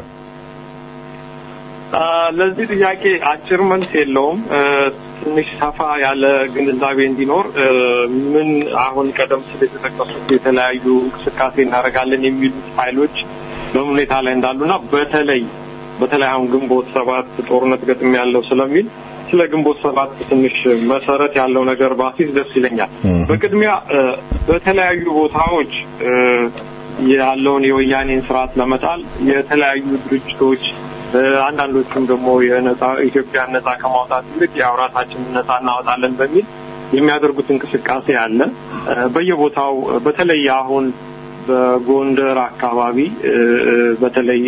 ለዚህ ጥያቄ አጭር መልስ የለውም። ትንሽ ሰፋ ያለ ግንዛቤ እንዲኖር ምን አሁን ቀደም ሲል የተጠቀሱት የተለያዩ እንቅስቃሴ እናደርጋለን የሚሉት ኃይሎች በምን ሁኔታ ላይ እንዳሉና በተለይ በተለይ አሁን ግንቦት ሰባት ጦርነት ገጥም ያለው ስለሚል ስለ ግንቦት ሰባት ትንሽ መሰረት ያለው ነገር ባሲስ ደስ ይለኛል። በቅድሚያ በተለያዩ ቦታዎች ያለውን የወያኔን ስርዓት ለመጣል የተለያዩ ድርጅቶች አንዳንዶቹም ደግሞ የነጻ ኢትዮጵያን ነጻ ከማውጣት ይልቅ ያው ራሳችንን ነጻ እናወጣለን በሚል የሚያደርጉት እንቅስቃሴ አለ። በየቦታው በተለይ አሁን በጎንደር አካባቢ በተለይ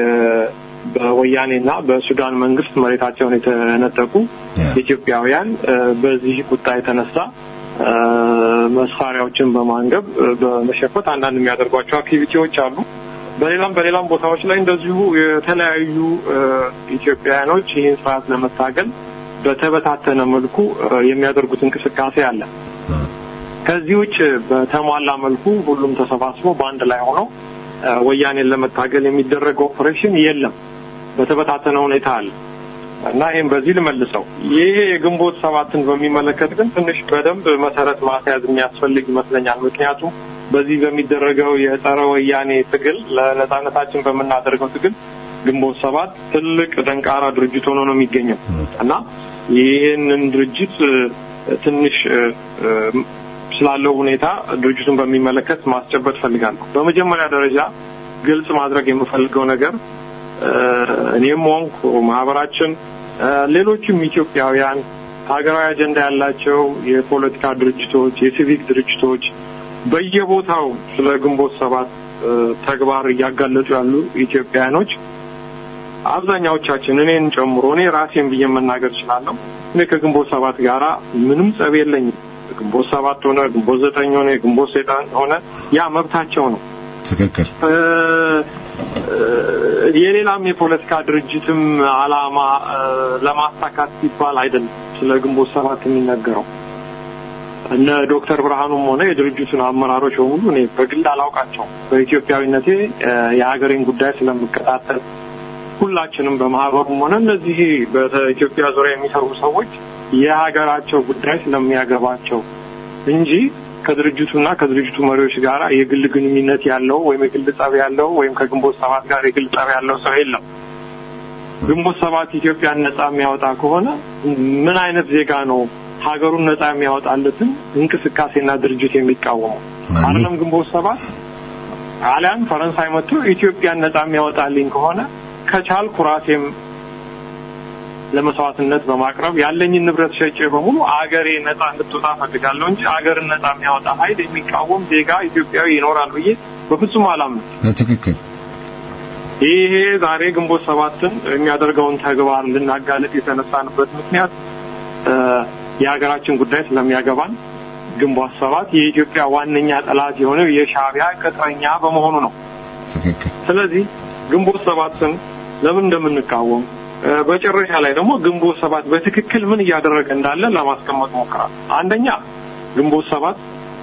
በወያኔና በሱዳን መንግስት መሬታቸውን የተነጠቁ ኢትዮጵያውያን በዚህ ቁጣ የተነሳ መሳሪያዎችን በማንገብ በመሸፈት አንዳንድ የሚያደርጓቸው አክቲቪቲዎች አሉ። በሌላም በሌላም ቦታዎች ላይ እንደዚሁ የተለያዩ ኢትዮጵያውያኖች ይህን ስርዓት ለመታገል በተበታተነ መልኩ የሚያደርጉት እንቅስቃሴ አለ። ከዚህ ውጭ በተሟላ መልኩ ሁሉም ተሰባስቦ በአንድ ላይ ሆነው ወያኔን ለመታገል የሚደረገው ኦፕሬሽን የለም። በተበታተነ ሁኔታ አለ እና ይህም በዚህ ልመልሰው። ይሄ የግንቦት ሰባትን በሚመለከት ግን ትንሽ በደንብ መሰረት ማስያዝ የሚያስፈልግ ይመስለኛል። ምክንያቱም በዚህ በሚደረገው የጸረ ወያኔ ትግል ለነጻነታችን በምናደርገው ትግል ግንቦት ሰባት ትልቅ ደንቃራ ድርጅት ሆኖ ነው የሚገኘው እና ይህንን ድርጅት ትንሽ ስላለው ሁኔታ ድርጅቱን በሚመለከት ማስጨበጥ ፈልጋለሁ። በመጀመሪያ ደረጃ ግልጽ ማድረግ የምፈልገው ነገር እኔም ሆንኩ ማህበራችን፣ ሌሎችም ኢትዮጵያውያን ሀገራዊ አጀንዳ ያላቸው የፖለቲካ ድርጅቶች፣ የሲቪክ ድርጅቶች በየቦታው ስለ ግንቦት ሰባት ተግባር እያጋለጡ ያሉ ኢትዮጵያውያኖች አብዛኛዎቻችን እኔን ጨምሮ እኔ ራሴን ብዬ መናገር እችላለሁ። እኔ ከግንቦት ሰባት ጋራ ምንም ጸብ የለኝም። ግንቦት ሰባት ሆነ ግንቦት ዘጠኝ ሆነ ግንቦት ሰይጣን ሆነ ያ መብታቸው ነው። ትክክል። የሌላም የፖለቲካ ድርጅትም አላማ ለማሳካት ሲባል አይደለም ስለ ግንቦት ሰባት የሚነገረው። እነ ዶክተር ብርሃኑም ሆነ የድርጅቱን አመራሮች በሙሉ እኔ በግል አላውቃቸውም። በኢትዮጵያዊነቴ የሀገሬን ጉዳይ ስለምከታተል ሁላችንም በማህበሩም ሆነ እነዚህ በኢትዮጵያ ዙሪያ የሚሰሩ ሰዎች የሀገራቸው ጉዳይ ስለሚያገባቸው እንጂ ከድርጅቱና ከድርጅቱ መሪዎች ጋር የግል ግንኙነት ያለው ወይም የግል ጸብ ያለው ወይም ከግንቦት ሰባት ጋር የግል ጸብ ያለው ሰው የለም። ግንቦት ሰባት ኢትዮጵያን ነጻ የሚያወጣ ከሆነ ምን አይነት ዜጋ ነው ሀገሩን ነጻ የሚያወጣለትን እንቅስቃሴና ድርጅት የሚቃወመው? አይደለም ግንቦት ሰባት አሊያም ፈረንሳይ መጥቶ ኢትዮጵያን ነጻ የሚያወጣልኝ ከሆነ ከቻልኩ ራሴም ለመስዋዕትነት በማቅረብ ያለኝን ንብረት ሸጬ በሙሉ አገሬ ነጻ እንድትወጣ ፈልጋለሁ እንጂ አገርን ነጻ የሚያወጣ ኃይል የሚቃወም ዜጋ ኢትዮጵያዊ ይኖራል ብዬ በፍጹም አላምንም። ትክክል። ይሄ ዛሬ ግንቦት ሰባትን የሚያደርገውን ተግባር ልናጋለጥ የተነሳንበት ምክንያት የሀገራችን ጉዳይ ስለሚያገባን ግንቦት ሰባት የኢትዮጵያ ዋነኛ ጠላት የሆነው የሻዕቢያ ቅጥረኛ በመሆኑ ነው። ትክክል። ስለዚህ ግንቦት ሰባትን ለምን እንደምንቃወም በመጨረሻ ላይ ደግሞ ግንቦት ሰባት በትክክል ምን እያደረገ እንዳለ ለማስቀመጥ ሞክራል። አንደኛ ግንቦት ሰባት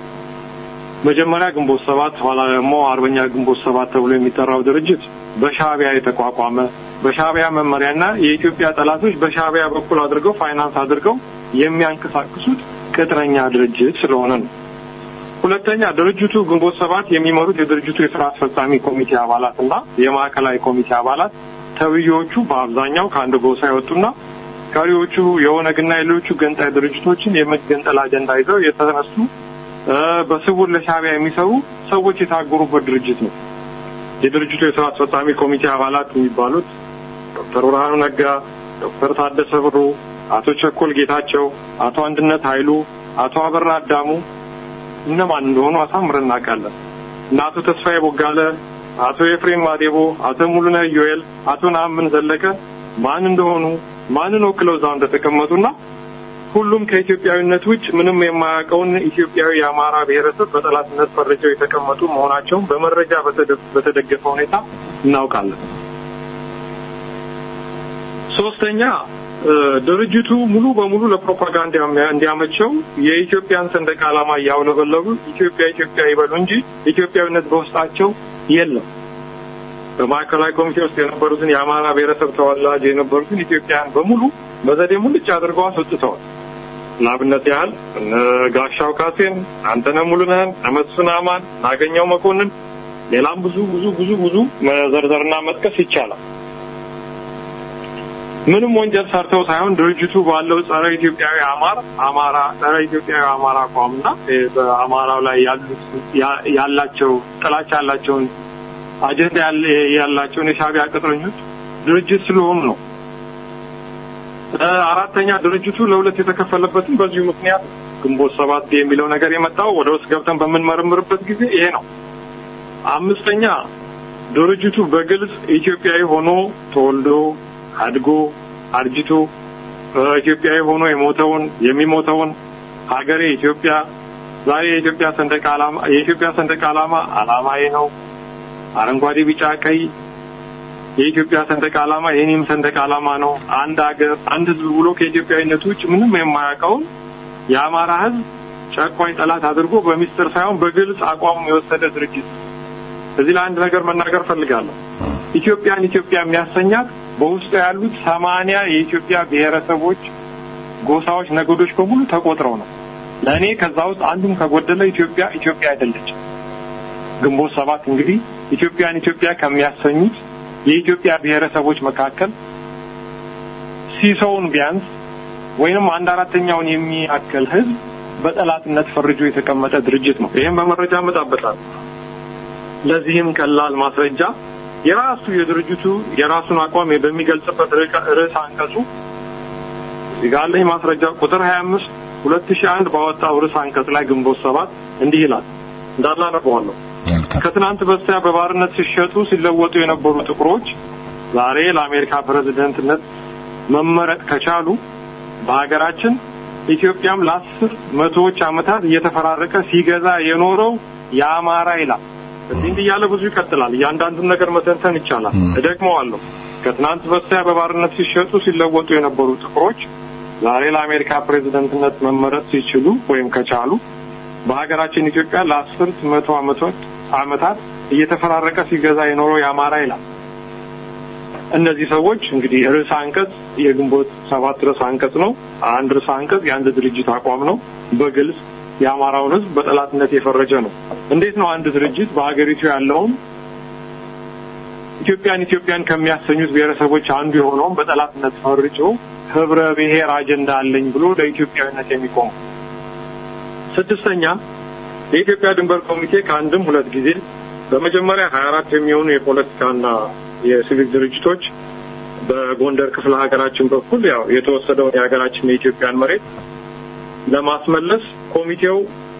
መጀመሪያ ግንቦት ሰባት ኋላ ደግሞ አርበኛ ግንቦት ሰባት ተብሎ የሚጠራው ድርጅት በሻዕቢያ የተቋቋመ በሻዕቢያ መመሪያና የኢትዮጵያ ጠላቶች በሻዕቢያ በኩል አድርገው ፋይናንስ አድርገው የሚያንቀሳቅሱት ቅጥረኛ ድርጅት ስለሆነ ነው። ሁለተኛ ድርጅቱ ግንቦት ሰባት የሚመሩት የድርጅቱ የስራ አስፈጻሚ ኮሚቴ አባላት እና የማዕከላዊ ኮሚቴ አባላት ተብዬዎቹ በአብዛኛው ከአንድ ጎሳ የወጡና ቀሪዎቹ የኦነግና የሌሎቹ ገንጣይ ድርጅቶችን የመገንጠል አጀንዳ ይዘው የተነሱ በስውር ለሻዕቢያ የሚሰሩ ሰዎች የታገሩበት ድርጅት ነው። የድርጅቱ የስራ አስፈጻሚ ኮሚቴ አባላት የሚባሉት ዶክተር ብርሃኑ ነጋ፣ ዶክተር ታደሰ ብሩ፣ አቶ ቸኮል ጌታቸው፣ አቶ አንድነት ኃይሉ፣ አቶ አበራ አዳሙ እነማን እንደሆኑ አሳምረን እናውቃለን። እና አቶ ተስፋዬ ቦጋለ፣ አቶ ኤፍሬም ማዴቦ፣ አቶ ሙሉነህ ዮኤል፣ አቶ ነአምን ዘለቀ ማን እንደሆኑ ማንን ወክለው እዛው እንደተቀመጡና ሁሉም ከኢትዮጵያዊነት ውጭ ምንም የማያውቀውን ኢትዮጵያዊ የአማራ ብሔረሰብ በጠላትነት ፈርጀው የተቀመጡ መሆናቸውን በመረጃ በተደገፈ ሁኔታ እናውቃለን። ሶስተኛ ድርጅቱ ሙሉ በሙሉ ለፕሮፓጋንዳ እንዲያመቸው የኢትዮጵያን ሰንደቅ ዓላማ እያውለበለቡ ኢትዮጵያ ኢትዮጵያ ይበሉ እንጂ ኢትዮጵያዊነት በውስጣቸው የለም። በማዕከላዊ ኮሚቴ ውስጥ የነበሩትን የአማራ ብሔረሰብ ተወላጅ የነበሩትን ኢትዮጵያውያን በሙሉ በዘዴ ሙልጭ አድርገው አስወጥተዋል። ለአብነት ያህል እነ ጋሻው ካሴን፣ አንተነህ ሙሉነህን፣ መስፍን አማን፣ ናገኘው መኮንን፣ ሌላም ብዙ ብዙ ብዙ ብዙ መዘርዘርና መጥቀስ ይቻላል። ምንም ወንጀል ሰርተው ሳይሆን ድርጅቱ ባለው ጸረ ኢትዮጵያዊ አማራ አማራ ጸረ ኢትዮጵያዊ አማራ አቋምና በአማራው ላይ ያሉት ያላቸው ጥላቻ ያላቸውን አጀንዳ ያላቸውን የሻዕቢያ ቅጥረኞች ድርጅት ስለሆኑ ነው። አራተኛ ድርጅቱ ለሁለት የተከፈለበትም በዚሁ ምክንያት ግንቦት ሰባት የሚለው ነገር የመጣው ወደ ውስጥ ገብተን በምንመረምርበት ጊዜ ይሄ ነው። አምስተኛ ድርጅቱ በግልጽ ኢትዮጵያዊ ሆኖ ተወልዶ አድጎ አርጅቶ ኢትዮጵያዊ ሆኖ የሞተውን የሚሞተውን ሀገሬ ኢትዮጵያ ዛሬ የኢትዮጵያ ሰንደቅ ዓላማ የኢትዮጵያ ሰንደቅ ዓላማ ዓላማዬ ነው አረንጓዴ፣ ቢጫ፣ ቀይ የኢትዮጵያ ሰንደቅ ዓላማ የኔም ሰንደቅ ዓላማ ነው። አንድ ሀገር አንድ ሕዝብ ብሎ ከኢትዮጵያዊነቱ ውጭ ምንም የማያውቀውን የአማራ ሕዝብ ጨቋኝ ጠላት አድርጎ በሚስጥር ሳይሆን በግልጽ አቋሙ የወሰደ ድርጅት። እዚህ ላይ አንድ ነገር መናገር ፈልጋለሁ። ኢትዮጵያን ኢትዮጵያ የሚያሰኛት በውስጡ ያሉት ሰማንያ የኢትዮጵያ ብሔረሰቦች፣ ጎሳዎች፣ ነገዶች በሙሉ ተቆጥረው ነው። ለእኔ ከዛ ውስጥ አንዱም ከጎደለ ኢትዮጵያ ኢትዮጵያ አይደለችም። ግንቦት ሰባት እንግዲህ ኢትዮጵያን ኢትዮጵያ ከሚያሰኙት የኢትዮጵያ ብሔረሰቦች መካከል ሲሶውን ቢያንስ ወይንም አንድ አራተኛውን የሚያክል ህዝብ በጠላትነት ፈርጆ የተቀመጠ ድርጅት ነው። ይህም በመረጃ መጣበታል። ለዚህም ቀላል ማስረጃ የራሱ የድርጅቱ የራሱን አቋም በሚገልጽበት ርዕስ አንቀጹ እዚህ ጋር አለኝ ማስረጃ ቁጥር 25 2001 ባወጣው ርዕስ አንቀጽ ላይ ግንቦት ሰባት እንዲህ ይላል እንዳላ ነበዋለሁ ከትናንት በስቲያ በባርነት ሲሸጡ ሲለወጡ የነበሩ ጥቁሮች ዛሬ ለአሜሪካ ፕሬዝደንትነት መመረጥ ከቻሉ በሀገራችን ኢትዮጵያም ለአስር መቶዎች ዓመታት እየተፈራረቀ ሲገዛ የኖረው የአማራ ይላል። እንዲህ እንዲህ እያለ ብዙ ይቀጥላል። እያንዳንዱን ነገር መተንተን ይቻላል። እደግመዋለሁ። ከትናንት በስቲያ በባርነት ሲሸጡ ሲለወጡ የነበሩ ጥቁሮች ዛሬ ለአሜሪካ ፕሬዝደንትነት መመረጥ ሲችሉ ወይም ከቻሉ በሀገራችን ኢትዮጵያ ለአስርት መቶ ዓመቶች ዓመታት እየተፈራረቀ ሲገዛ የኖረው የአማራ ይላል። እነዚህ ሰዎች እንግዲህ ርዕሰ አንቀጽ የግንቦት ሰባት ርዕሰ አንቀጽ ነው። አንድ ርዕሰ አንቀጽ የአንድ ድርጅት አቋም ነው። በግልጽ የአማራውን ሕዝብ በጠላትነት የፈረጀ ነው። እንዴት ነው አንድ ድርጅት በሀገሪቱ ያለውን ኢትዮጵያን ኢትዮጵያን ከሚያሰኙት ብሔረሰቦች አንዱ የሆነውን በጠላትነት ፈርጆ ህብረ ብሔር አጀንዳ አለኝ ብሎ ለኢትዮጵያዊነት የሚቆመው? ስድስተኛ የኢትዮጵያ ድንበር ኮሚቴ ከአንድም ሁለት ጊዜ በመጀመሪያ ሀያ አራት የሚሆኑ የፖለቲካና የሲቪክ ድርጅቶች በጎንደር ክፍለ ሀገራችን በኩል ያው የተወሰደውን የሀገራችን የኢትዮጵያን መሬት ለማስመለስ ኮሚቴው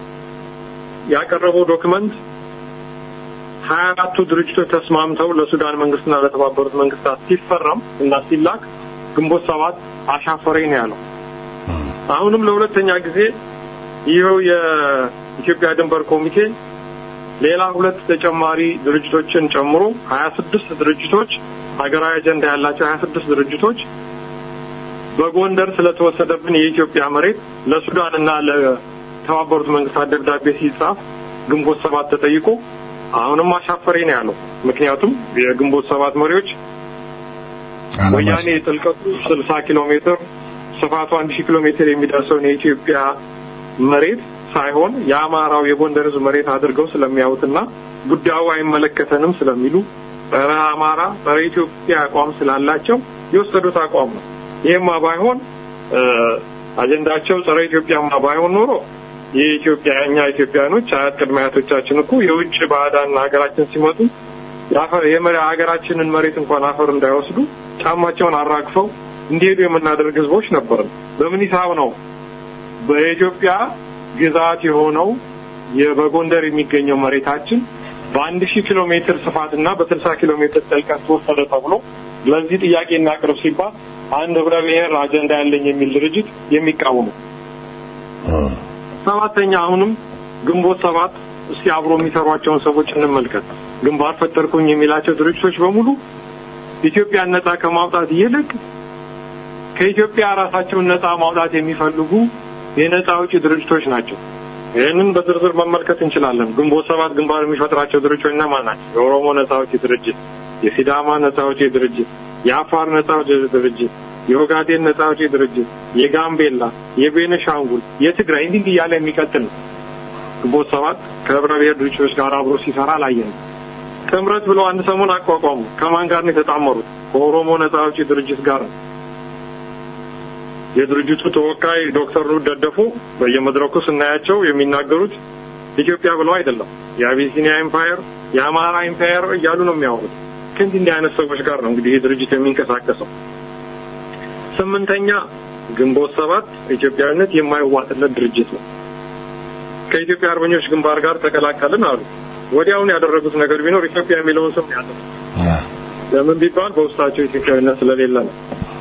ያቀረበው ዶክመንት ሀያ አራቱ ድርጅቶች ተስማምተው ለሱዳን መንግስትና ለተባበሩት መንግስታት ሲፈረም እና ሲላክ ግንቦት ሰባት አሻፈረኝ ነው ያለው። አሁንም ለሁለተኛ ጊዜ ይኸው የኢትዮጵያ ድንበር ኮሚቴ ሌላ ሁለት ተጨማሪ ድርጅቶችን ጨምሮ ሀያ ስድስት ድርጅቶች ሀገራዊ አጀንዳ ያላቸው ሀያ ስድስት ድርጅቶች በጎንደር ስለተወሰደብን የኢትዮጵያ መሬት ለሱዳን እና ለተባበሩት መንግስታት ደብዳቤ ሲጻፍ ግንቦት ሰባት ተጠይቆ አሁንም አሻፈረኝ ነው ያለው። ምክንያቱም የግንቦት ሰባት መሪዎች ወያኔ ጥልቀቱ ስልሳ ኪሎ ሜትር ስፋቱ አንድ ሺህ ኪሎ ሜትር የሚደርሰውን የኢትዮጵያ መሬት ሳይሆን የአማራው የጎንደር ህዝብ መሬት አድርገው ስለሚያዩትና ጉዳዩ አይመለከተንም ስለሚሉ ጸረ አማራ ጸረ ኢትዮጵያ አቋም ስላላቸው የወሰዱት አቋም ነው። ይሄማ ባይሆን አጀንዳቸው ጸረ ኢትዮጵያማ ባይሆን ኖሮ የኢትዮጵያ እኛ ኢትዮጵያኖች አያት ቅድመ አያቶቻችን እኮ የውጭ ባዕዳን ሀገራችን ሲመጡ ሀገራችንን መሬት እንኳን አፈር እንዳይወስዱ ጫማቸውን አራግፈው እንዲሄዱ የምናደርግ ህዝቦች ነበርን። በምን ሂሳብ ነው በኢትዮጵያ ግዛት የሆነው በጎንደር የሚገኘው መሬታችን በአንድ ሺህ ኪሎ ሜትር ስፋት እና በስልሳ ኪሎ ሜትር ጥልቀት ተወሰደ ተብሎ ለዚህ ጥያቄ እናቅርብ ሲባል አንድ ህብረ ብሔር አጀንዳ ያለኝ የሚል ድርጅት የሚቃወሙ ሰባተኛ አሁንም ግንቦት ሰባት እስቲ አብሮ የሚሰሯቸውን ሰዎች እንመልከት። ግንባር ፈጠርኩኝ የሚላቸው ድርጅቶች በሙሉ ኢትዮጵያን ነጻ ከማውጣት ይልቅ ከኢትዮጵያ ራሳቸውን ነጻ ማውጣት የሚፈልጉ የነጻ አውጪ ድርጅቶች ናቸው። ይህንን በዝርዝር መመልከት እንችላለን። ግንቦት ሰባት ግንባር የሚፈጥራቸው ድርጅቶች እነማን ናቸው? የኦሮሞ ነጻ አውጪ ድርጅት፣ የሲዳማ ነጻ አውጪ ድርጅት፣ የአፋር ነጻ አውጪ ድርጅት፣ የኦጋዴን ነጻ አውጪ ድርጅት፣ የጋምቤላ፣ የቤነሻንጉል፣ የትግራይ እንዲህ እያለ የሚቀጥል ነው። ግንቦት ሰባት ከህብረ ብሔር ድርጅቶች ጋር አብሮ ሲሰራ አላየንም። ጥምረት ብለው አንድ ሰሞን አቋቋሙ። ከማን ጋር ነው የተጣመሩት? ከኦሮሞ ነጻ አውጪ ድርጅት ጋር ነው። የድርጅቱ ተወካይ ዶክተር ሩት ደደፎ በየመድረኩ ስናያቸው የሚናገሩት ኢትዮጵያ ብለው አይደለም፣ የአቢሲኒያ ኤምፓየር፣ የአማራ ኤምፓየር እያሉ ነው የሚያወሩት። ከእንዲህ እንዲህ አይነት ሰዎች ጋር ነው እንግዲህ ይህ ድርጅት የሚንቀሳቀሰው። ስምንተኛ ግንቦት ሰባት ኢትዮጵያዊነት የማይዋጥለት ድርጅት ነው። ከኢትዮጵያ አርበኞች ግንባር ጋር ተቀላቀልን አሉ። ወዲያውኑ ያደረጉት ነገር ቢኖር ኢትዮጵያ የሚለውን ስም ያለ ለምን ቢባል በውስጣቸው ኢትዮጵያዊነት ስለሌለ ነው።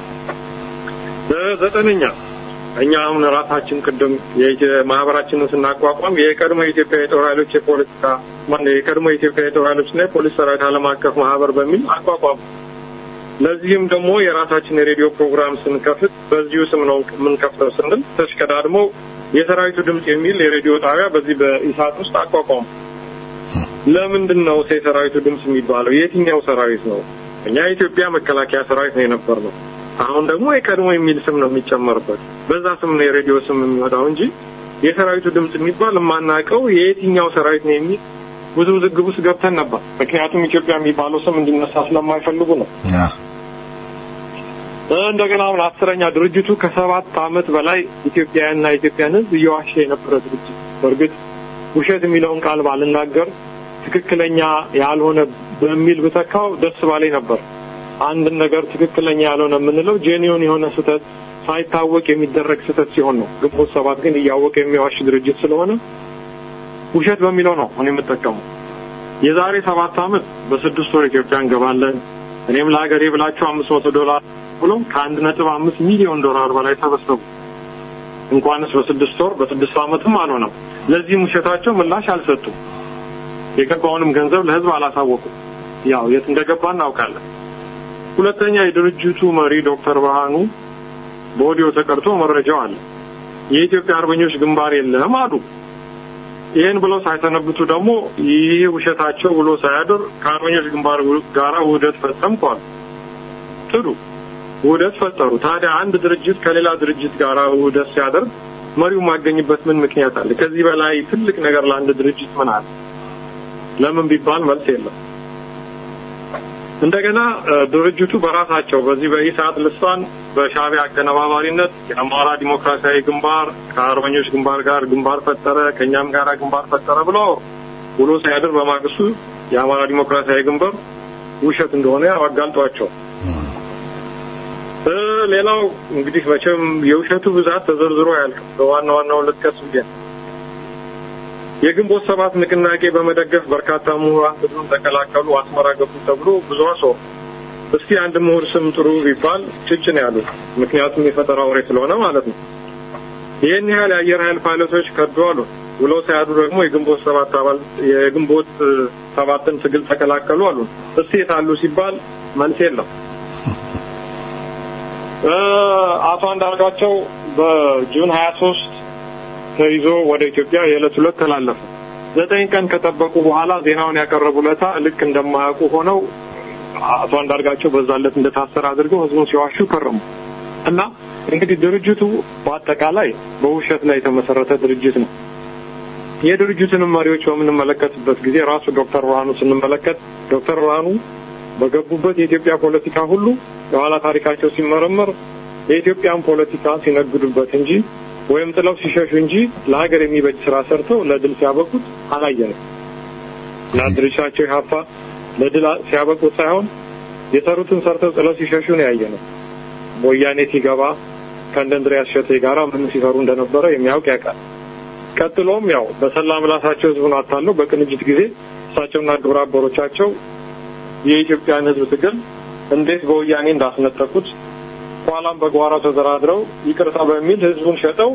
ዘጠነኛ እኛ አሁን ራሳችን ቅድም ማህበራችንን ስናቋቋም የቀድሞ የኢትዮጵያ የጦር ኃይሎች የፖለቲካ ማነው የቀድሞ የኢትዮጵያ የጦር ኃይሎችና የፖሊስ ሰራዊት ዓለም አቀፍ ማህበር በሚል አቋቋም። ለዚህም ደግሞ የራሳችን የሬዲዮ ፕሮግራም ስንከፍት በዚሁ ስም ነው የምንከፍተው ስንል ተሽቀዳድሞ የሰራዊቱ ድምፅ የሚል የሬዲዮ ጣቢያ በዚህ በኢሳት ውስጥ አቋቋሙ። ለምንድን ነው የሰራዊቱ ድምፅ የሚባለው? የትኛው ሰራዊት ነው? እኛ የኢትዮጵያ መከላከያ ሰራዊት ነው የነበር ነው። አሁን ደግሞ የቀድሞ የሚል ስም ነው የሚጨመርበት። በዛ ስም ነው የሬዲዮ ስም የሚወጣው እንጂ የሰራዊቱ ድምፅ የሚባል የማናውቀው የየትኛው ሰራዊት ነው የሚል ብዙ ውዝግብ ውስጥ ገብተን ነበር። ምክንያቱም ኢትዮጵያ የሚባለው ስም እንዲነሳ ስለማይፈልጉ ነው። እንደገና አሁን አስረኛ ድርጅቱ ከሰባት ዓመት በላይ ኢትዮጵያውያንና ኢትዮጵያን ሕዝብ እየዋሸ የነበረ ድርጅት። በእርግጥ ውሸት የሚለውን ቃል ባልናገር ትክክለኛ ያልሆነ በሚል ብተካው ደስ ባለኝ ነበር። አንድን ነገር ትክክለኛ ያልሆነ የምንለው ጄኒዮን የሆነ ስህተት ሳይታወቅ የሚደረግ ስህተት ሲሆን ነው። ግንቦት ሰባት ግን እያወቀ የሚዋሽ ድርጅት ስለሆነ ውሸት በሚለው ነው እኔ የምጠቀመው። የዛሬ ሰባት ዓመት በስድስት ወር ኢትዮጵያ እንገባለን እኔም ለሀገሬ ብላችሁ አምስት መቶ ዶላር ብሎ ከአንድ ነጥብ አምስት ሚሊዮን ዶላር በላይ ተበሰቡ። እንኳንስ በስድስት ወር በስድስት ዓመትም አልሆነም። ለዚህም ውሸታቸው ምላሽ አልሰጡም። የገባውንም ገንዘብ ለህዝብ አላሳወቁም። ያው የት እንደገባ እናውቃለን። ሁለተኛ የድርጅቱ መሪ ዶክተር ብርሃኑ በኦዲዮ ተቀርቶ መረጃው አለ። የኢትዮጵያ አርበኞች ግንባር የለም አሉ። ይህን ብለው ሳይሰነብቱ ደግሞ ይህ ውሸታቸው ብሎ ሳያድር ከአርበኞች ግንባር ጋራ ውህደት ፈጸምኩ አሉ። ጥሩ ውህደት ፈጠሩ። ታዲያ አንድ ድርጅት ከሌላ ድርጅት ጋር ውህደት ሲያደርግ መሪው ማገኝበት ምን ምክንያት አለ? ከዚህ በላይ ትልቅ ነገር ለአንድ ድርጅት ምን አለ? ለምን ቢባል መልስ የለም። እንደገና ድርጅቱ በራሳቸው በዚህ በኢሳት ልሳን በሻዕቢያ አቀነባባሪነት የአማራ ዲሞክራሲያዊ ግንባር ከአርበኞች ግንባር ጋር ግንባር ፈጠረ፣ ከእኛም ጋር ግንባር ፈጠረ ብለው ውሎ ሳያድር በማግስቱ የአማራ ዲሞክራሲያዊ ግንባር ውሸት እንደሆነ አጋልጧቸው። ሌላው እንግዲህ መቼም የውሸቱ ብዛት ተዘርዝሮ አያልቅም። በዋና ዋናውን ልጥቀስ ብዬ የግንቦት ሰባት ንቅናቄ በመደገፍ በርካታ ምሁራን ትግሉን ተቀላቀሉ፣ አስመራ ገቡ ተብሎ ብዙ ሰው እስቲ አንድ ምሁር ስም ጥሩ ቢባል ጭጭ ነው ያሉት። ምክንያቱም የፈጠራ ወሬ ስለሆነ ማለት ነው። ይህን ያህል የአየር ኃይል ፓይለቶች ከዱ አሉ። ውለው ሳያዱ ደግሞ የግንቦት ሰባት አባል የግንቦት ሰባትን ትግል ተቀላቀሉ አሉ። እስቲ የታሉ ሲባል መልስ የለም። አቶ አንዳርጋቸው በጁን ሀያ ሶስት ተይዞ ወደ ኢትዮጵያ የዕለት ሁለት ተላለፈ። ዘጠኝ ቀን ከጠበቁ በኋላ ዜናውን ያቀረቡለታ ልክ እንደማያውቁ ሆነው አቶ አንዳርጋቸው በዛለት እንደታሰረ አድርገው ህዝቡን ሲዋሹ ከረሙ እና እንግዲህ ድርጅቱ በአጠቃላይ በውሸት ላይ የተመሰረተ ድርጅት ነው። የድርጅቱንም መሪዎች በምንመለከትበት ጊዜ ራሱ ዶክተር ብርሃኑ ስንመለከት ዶክተር ብርሃኑ በገቡበት የኢትዮጵያ ፖለቲካ ሁሉ የኋላ ታሪካቸው ሲመረመር የኢትዮጵያን ፖለቲካ ሲነግዱበት እንጂ ወይም ጥለው ሲሸሹ እንጂ ለሀገር የሚበጅ ስራ ሰርተው ለድል ሲያበቁት አላየንም። እና ድርሻቸው ኢህአፓ ለድል ሲያበቁት ሳይሆን የሰሩትን ሰርተው ጥለው ሲሸሹ ነው ያየነው። ወያኔ ሲገባ ከእንደ እንድሪያስ እሸቴ ጋራ ምን ሲሰሩ እንደነበረ የሚያውቅ ያውቃል። ቀጥሎም ያው በሰላ ምላሳቸው ህዝቡን አታለው በቅንጅት ጊዜ እሳቸውና ግብረ አበሮቻቸው የኢትዮጵያን ህዝብ ትግል እንዴት በወያኔ እንዳስነጠቁት ኋላም በጓራ ተደራድረው ይቅርታ በሚል ህዝቡን ሸጠው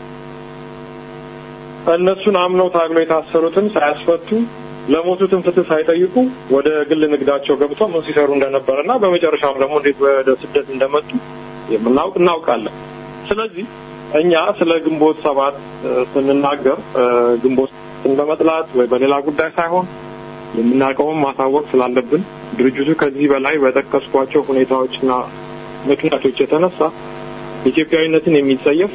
እነሱን አምነው ታግለው የታሰሩትን ሳያስፈቱ ለሞቱትን ፍትህ ሳይጠይቁ ወደ ግል ንግዳቸው ገብተው ምን ሲሰሩ እንደነበረ እና በመጨረሻም ደግሞ እንዴት ወደ ስደት እንደመጡ የምናውቅ እናውቃለን። ስለዚህ እኛ ስለ ግንቦት ሰባት ስንናገር ግንቦት በመጥላት ወይ በሌላ ጉዳይ ሳይሆን የምናውቀውን ማሳወቅ ስላለብን ድርጅቱ ከዚህ በላይ በጠቀስኳቸው ሁኔታዎችና ምክንያቶች የተነሳ ኢትዮጵያዊነትን የሚጸየፍ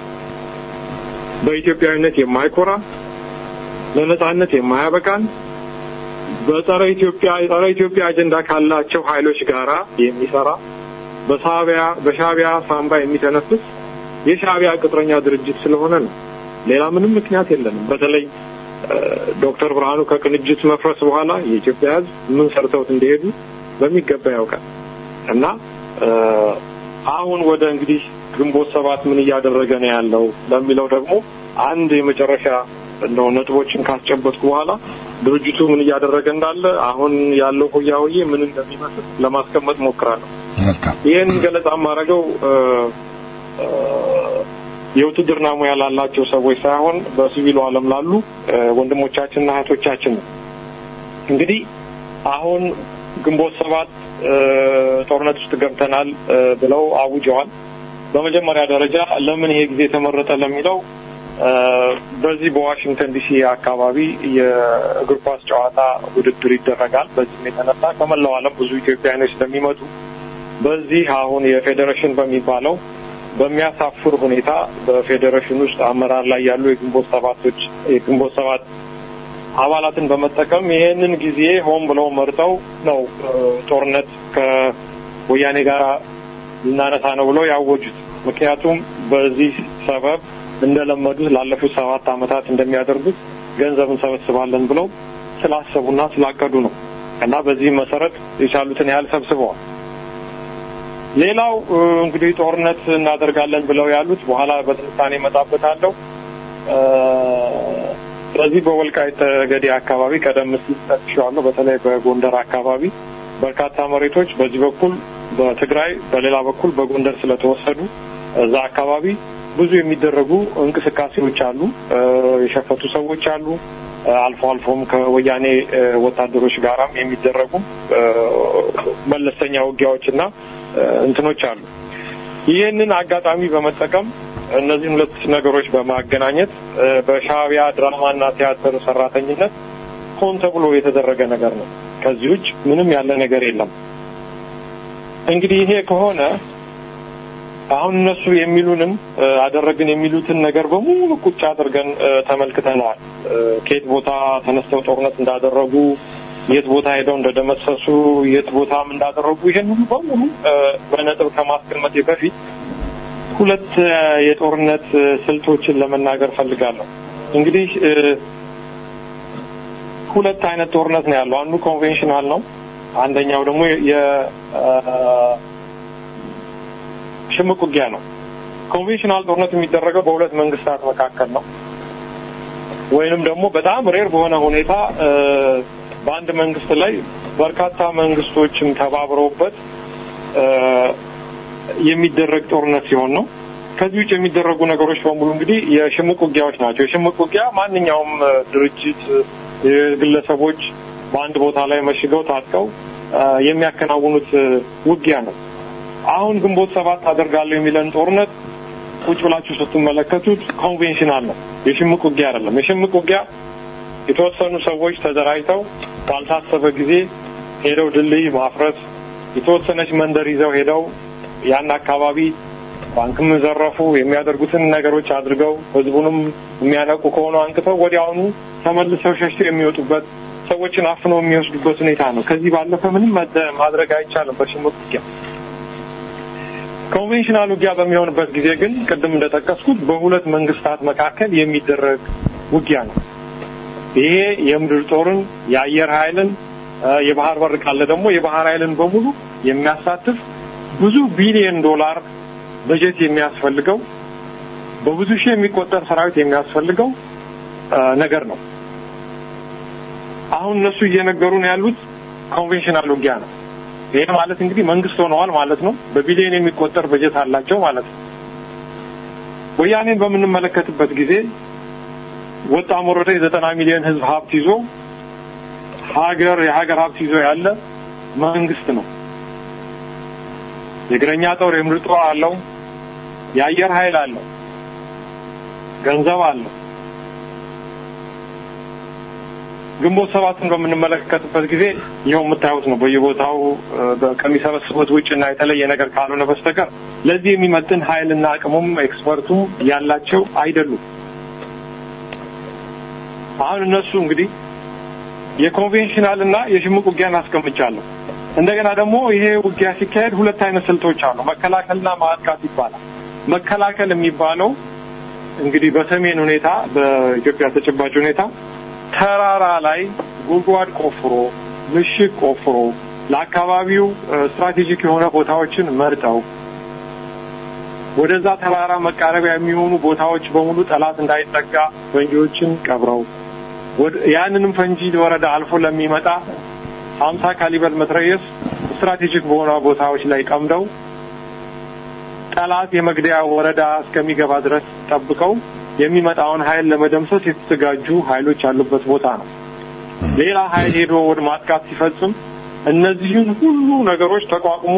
በኢትዮጵያዊነት የማይኮራ ለነጻነት የማያበቃን በጸረ ኢትዮጵያ የጸረ ኢትዮጵያ አጀንዳ ካላቸው ኃይሎች ጋራ የሚሰራ በሻዕቢያ በሻዕቢያ ሳምባ የሚተነፍስ የሻዕቢያ ቅጥረኛ ድርጅት ስለሆነ ነው። ሌላ ምንም ምክንያት የለንም። በተለይ ዶክተር ብርሃኑ ከቅንጅት መፍረስ በኋላ የኢትዮጵያ ሕዝብ ምን ሰርተውት እንደሄዱ በሚገባ ያውቃል እና አሁን ወደ እንግዲህ ግንቦት ሰባት ምን እያደረገ ነው ያለው ለሚለው ደግሞ አንድ የመጨረሻ እንደው ነጥቦችን ካስጨበጥኩ በኋላ ድርጅቱ ምን እያደረገ እንዳለ አሁን ያለው ሆያ ሆዬ ምን እንደሚመስል ለማስቀመጥ ሞክራለሁ። ይህን ገለጻ የማደርገው የውትድርና ሙያ ላላቸው ሰዎች ሳይሆን በሲቪሉ ዓለም ላሉ ወንድሞቻችንና እህቶቻችን ነው። እንግዲህ አሁን ግንቦት ሰባት ጦርነት ውስጥ ገብተናል ብለው አውጀዋል። በመጀመሪያ ደረጃ ለምን ይሄ ጊዜ ተመረጠ ለሚለው በዚህ በዋሽንግተን ዲሲ አካባቢ የእግር ኳስ ጨዋታ ውድድር ይደረጋል። በዚህም የተነሳ ከመላው ዓለም ብዙ ኢትዮጵያውያኖች ስለሚመጡ በዚህ አሁን የፌዴሬሽን በሚባለው በሚያሳፍር ሁኔታ በፌዴሬሽን ውስጥ አመራር ላይ ያሉ የግንቦት ሰባቶች የግንቦት ሰባት አባላትን በመጠቀም ይሄንን ጊዜ ሆን ብለው መርጠው ነው ጦርነት ከወያኔ ጋር ልናነሳ ነው ብለው ያወጁት። ምክንያቱም በዚህ ሰበብ እንደለመዱት ላለፉት ሰባት ዓመታት እንደሚያደርጉት ገንዘብ እንሰበስባለን ብለው ስላሰቡና ስላቀዱ ነው እና በዚህ መሰረት የቻሉትን ያህል ሰብስበዋል። ሌላው እንግዲህ ጦርነት እናደርጋለን ብለው ያሉት በኋላ በትንታኔ እመጣበታለሁ። ስለዚህ በወልቃይት ጠገዴ አካባቢ ቀደም ሲል ጠቅሼዋለሁ። በተለይ በጎንደር አካባቢ በርካታ መሬቶች በዚህ በኩል በትግራይ በሌላ በኩል በጎንደር ስለተወሰዱ እዛ አካባቢ ብዙ የሚደረጉ እንቅስቃሴዎች አሉ። የሸፈቱ ሰዎች አሉ። አልፎ አልፎም ከወያኔ ወታደሮች ጋራም የሚደረጉ መለስተኛ ውጊያዎችና እንትኖች አሉ። ይህንን አጋጣሚ በመጠቀም እነዚህን ሁለት ነገሮች በማገናኘት በሻዕቢያ ድራማና ቲያትር ሰራተኝነት ሆን ተብሎ የተደረገ ነገር ነው። ከዚህ ውጭ ምንም ያለ ነገር የለም። እንግዲህ ይሄ ከሆነ አሁን እነሱ የሚሉንን አደረግን የሚሉትን ነገር በሙሉ ቁጭ አድርገን ተመልክተነዋል። ከየት ቦታ ተነስተው ጦርነት እንዳደረጉ፣ የት ቦታ ሄደው እንደደመሰሱ፣ የት ቦታም እንዳደረጉ ይሄን ሁሉ በሙሉ በነጥብ ከማስቀመጤ በፊት ሁለት የጦርነት ስልቶችን ለመናገር ፈልጋለሁ። እንግዲህ ሁለት አይነት ጦርነት ነው ያለው። አንዱ ኮንቬንሽናል ነው። አንደኛው ደግሞ የሽምቅ ውጊያ ነው። ኮንቬንሽናል ጦርነት የሚደረገው በሁለት መንግስታት መካከል ነው። ወይንም ደግሞ በጣም ሬር በሆነ ሁኔታ በአንድ መንግስት ላይ በርካታ መንግስቶችም ተባብረውበት የሚደረግ ጦርነት ሲሆን ነው። ከዚህ ውጭ የሚደረጉ ነገሮች በሙሉ እንግዲህ የሽምቅ ውጊያዎች ናቸው። የሽምቅ ውጊያ ማንኛውም ድርጅት፣ ግለሰቦች በአንድ ቦታ ላይ መሽገው ታጥቀው የሚያከናውኑት ውጊያ ነው። አሁን ግንቦት ሰባት አደርጋለሁ የሚለን ጦርነት ቁጭ ብላችሁ ስትመለከቱት ኮንቬንሽናል ነው። የሽምቅ ውጊያ አይደለም። የሽምቅ ውጊያ የተወሰኑ ሰዎች ተደራጅተው ባልታሰበ ጊዜ ሄደው ድልድይ ማፍረስ፣ የተወሰነች መንደር ይዘው ሄደው ያን አካባቢ ባንክም ዘረፉ፣ የሚያደርጉትን ነገሮች አድርገው ህዝቡንም የሚያነቁ ከሆኑ አንቅተው ወዲያውኑ ተመልሰው ሸሽተው የሚወጡበት ሰዎችን አፍነው የሚወስዱበት ሁኔታ ነው። ከዚህ ባለፈ ምንም ማድረግ አይቻልም በሽምቅ ውጊያ። ኮንቬንሽናል ውጊያ በሚሆንበት ጊዜ ግን ቅድም እንደጠቀስኩት በሁለት መንግስታት መካከል የሚደረግ ውጊያ ነው። ይሄ የምድር ጦርን፣ የአየር ኃይልን፣ የባህር በር ካለ ደግሞ የባህር ኃይልን በሙሉ የሚያሳትፍ ብዙ ቢሊዮን ዶላር በጀት የሚያስፈልገው በብዙ ሺህ የሚቆጠር ሰራዊት የሚያስፈልገው ነገር ነው። አሁን እነሱ እየነገሩን ያሉት ኮንቬንሽናል ውጊያ ነው። ይሄ ማለት እንግዲህ መንግስት ሆነዋል ማለት ነው። በቢሊዮን የሚቆጠር በጀት አላቸው ማለት ነው። ወያኔን በምንመለከትበት ጊዜ ወጣም ወረደ የዘጠና ሚሊዮን ህዝብ ሀብት ይዞ ሀገር የሀገር ሀብት ይዞ ያለ መንግስት ነው። የእግረኛ ጦር የምርጥ ጦር አለው። የአየር ኃይል አለው። ገንዘብ አለው። ግንቦት ሰባትን በምንመለከትበት ጊዜ ይኸው የምታዩት ነው። በየቦታው ከሚሰበስቡት ውጭ እና የተለየ ነገር ካልሆነ በስተቀር ለዚህ የሚመጥን ኃይልና አቅሙም ኤክስፐርቱም ያላቸው አይደሉም። አሁን እነሱ እንግዲህ የኮንቬንሽናል እና የሽምቅ ውጊያን አስቀምጫለሁ። እንደገና ደግሞ ይሄ ውጊያ ሲካሄድ ሁለት አይነት ስልቶች አሉ። መከላከልና ማጥቃት ይባላል። መከላከል የሚባለው እንግዲህ በሰሜን ሁኔታ በኢትዮጵያ ተጨባጭ ሁኔታ ተራራ ላይ ጉድጓድ ቆፍሮ ምሽግ ቆፍሮ ለአካባቢው ስትራቴጂክ የሆነ ቦታዎችን መርጠው ወደዛ ተራራ መቃረቢያ የሚሆኑ ቦታዎች በሙሉ ጠላት እንዳይጠጋ ፈንጂዎችን ቀብረው ያንንም ፈንጂ ወረዳ አልፎ ለሚመጣ ሀምሳ ካሊበር መትረየስ ስትራቴጂክ በሆነ ቦታዎች ላይ ቀምደው ጠላት የመግደያ ወረዳ እስከሚገባ ድረስ ጠብቀው የሚመጣውን ኃይል ለመደምሰስ የተዘጋጁ ኃይሎች ያሉበት ቦታ ነው። ሌላ ኃይል ሄዶ ወደ ማጥቃት ሲፈጽም እነዚህን ሁሉ ነገሮች ተቋቁሞ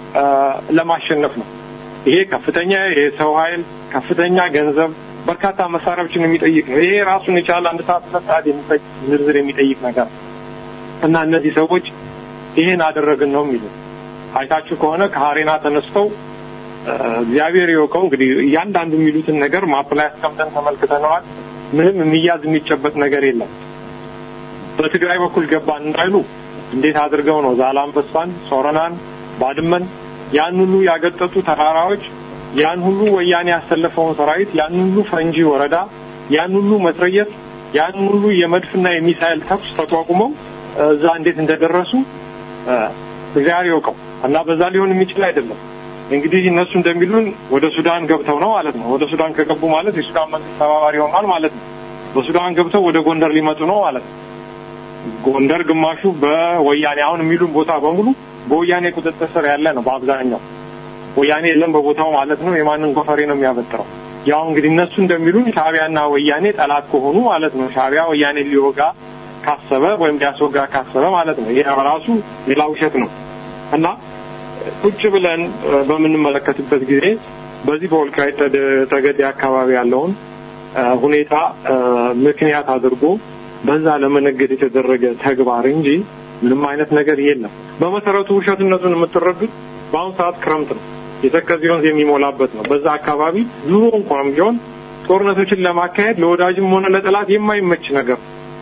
ለማሸነፍ ነው። ይሄ ከፍተኛ የሰው ኃይል፣ ከፍተኛ ገንዘብ፣ በርካታ መሳሪያዎችን የሚጠይቅ ነው። ይሄ ራሱን የቻለ አንድ ሰዓት ሁለት ሰዓት የሚፈጅ ዝርዝር የሚጠይቅ ነገር እና እነዚህ ሰዎች ይሄን አደረግን ነው የሚሉ አይታችሁ ከሆነ ከሀሬና ተነስተው እግዚአብሔር ይወቀው እንግዲህ እያንዳንዱ የሚሉትን ነገር ማፕ ላይ አስቀምጠን ተመልክተነዋል። ምንም የሚያዝ የሚጨበጥ ነገር የለም። በትግራይ በኩል ገባን እንዳይሉ እንዴት አድርገው ነው ዛላምበሳን፣ ሶረናን፣ ባድመን ያን ሁሉ ያገጠጡ ተራራዎች ያን ሁሉ ወያኔ ያሰለፈውን ሰራዊት ያን ሁሉ ፈንጂ ወረዳ ያን ሁሉ መትረየስ ያን ሁሉ የመድፍና የሚሳኤል ተኩስ ተቋቁመው እዛ እንዴት እንደደረሱ እግዚአብሔር ይወቀው እና በዛ ሊሆን የሚችል አይደለም። እንግዲህ እነሱ እንደሚሉን ወደ ሱዳን ገብተው ነው ማለት ነው። ወደ ሱዳን ከገቡ ማለት የሱዳን መንግስት ተባባሪ ሆኗል ማለት ነው። በሱዳን ገብተው ወደ ጎንደር ሊመጡ ነው ማለት ነው። ጎንደር ግማሹ በወያኔ አሁን የሚሉን ቦታ በሙሉ በወያኔ ቁጥጥር ስር ያለ ነው በአብዛኛው ወያኔ የለም በቦታው ማለት ነው። የማንን ጎፈሬ ነው የሚያበጥረው? ያው እንግዲህ እነሱ እንደሚሉን ሻዕቢያና ወያኔ ጠላት ከሆኑ ማለት ነው። ሻዕቢያ ወያኔ ሊወጋ ካሰበ ወይም ሊያስወጋ ካሰበ ማለት ነው። ይሄ ራሱ ሌላ ውሸት ነው እና ቁጭ ብለን በምንመለከትበት ጊዜ በዚህ በወልቃይት ጠገዴ አካባቢ ያለውን ሁኔታ ምክንያት አድርጎ በዛ ለመነገድ የተደረገ ተግባር እንጂ ምንም አይነት ነገር የለም። በመሰረቱ ውሸትነቱን የምትረዱት በአሁኑ ሰዓት ክረምት ነው። የተከዜ ወንዝ የሚሞላበት ነው። በዛ አካባቢ ድሮ እንኳን ቢሆን ጦርነቶችን ለማካሄድ ለወዳጅም ሆነ ለጠላት የማይመች ነገር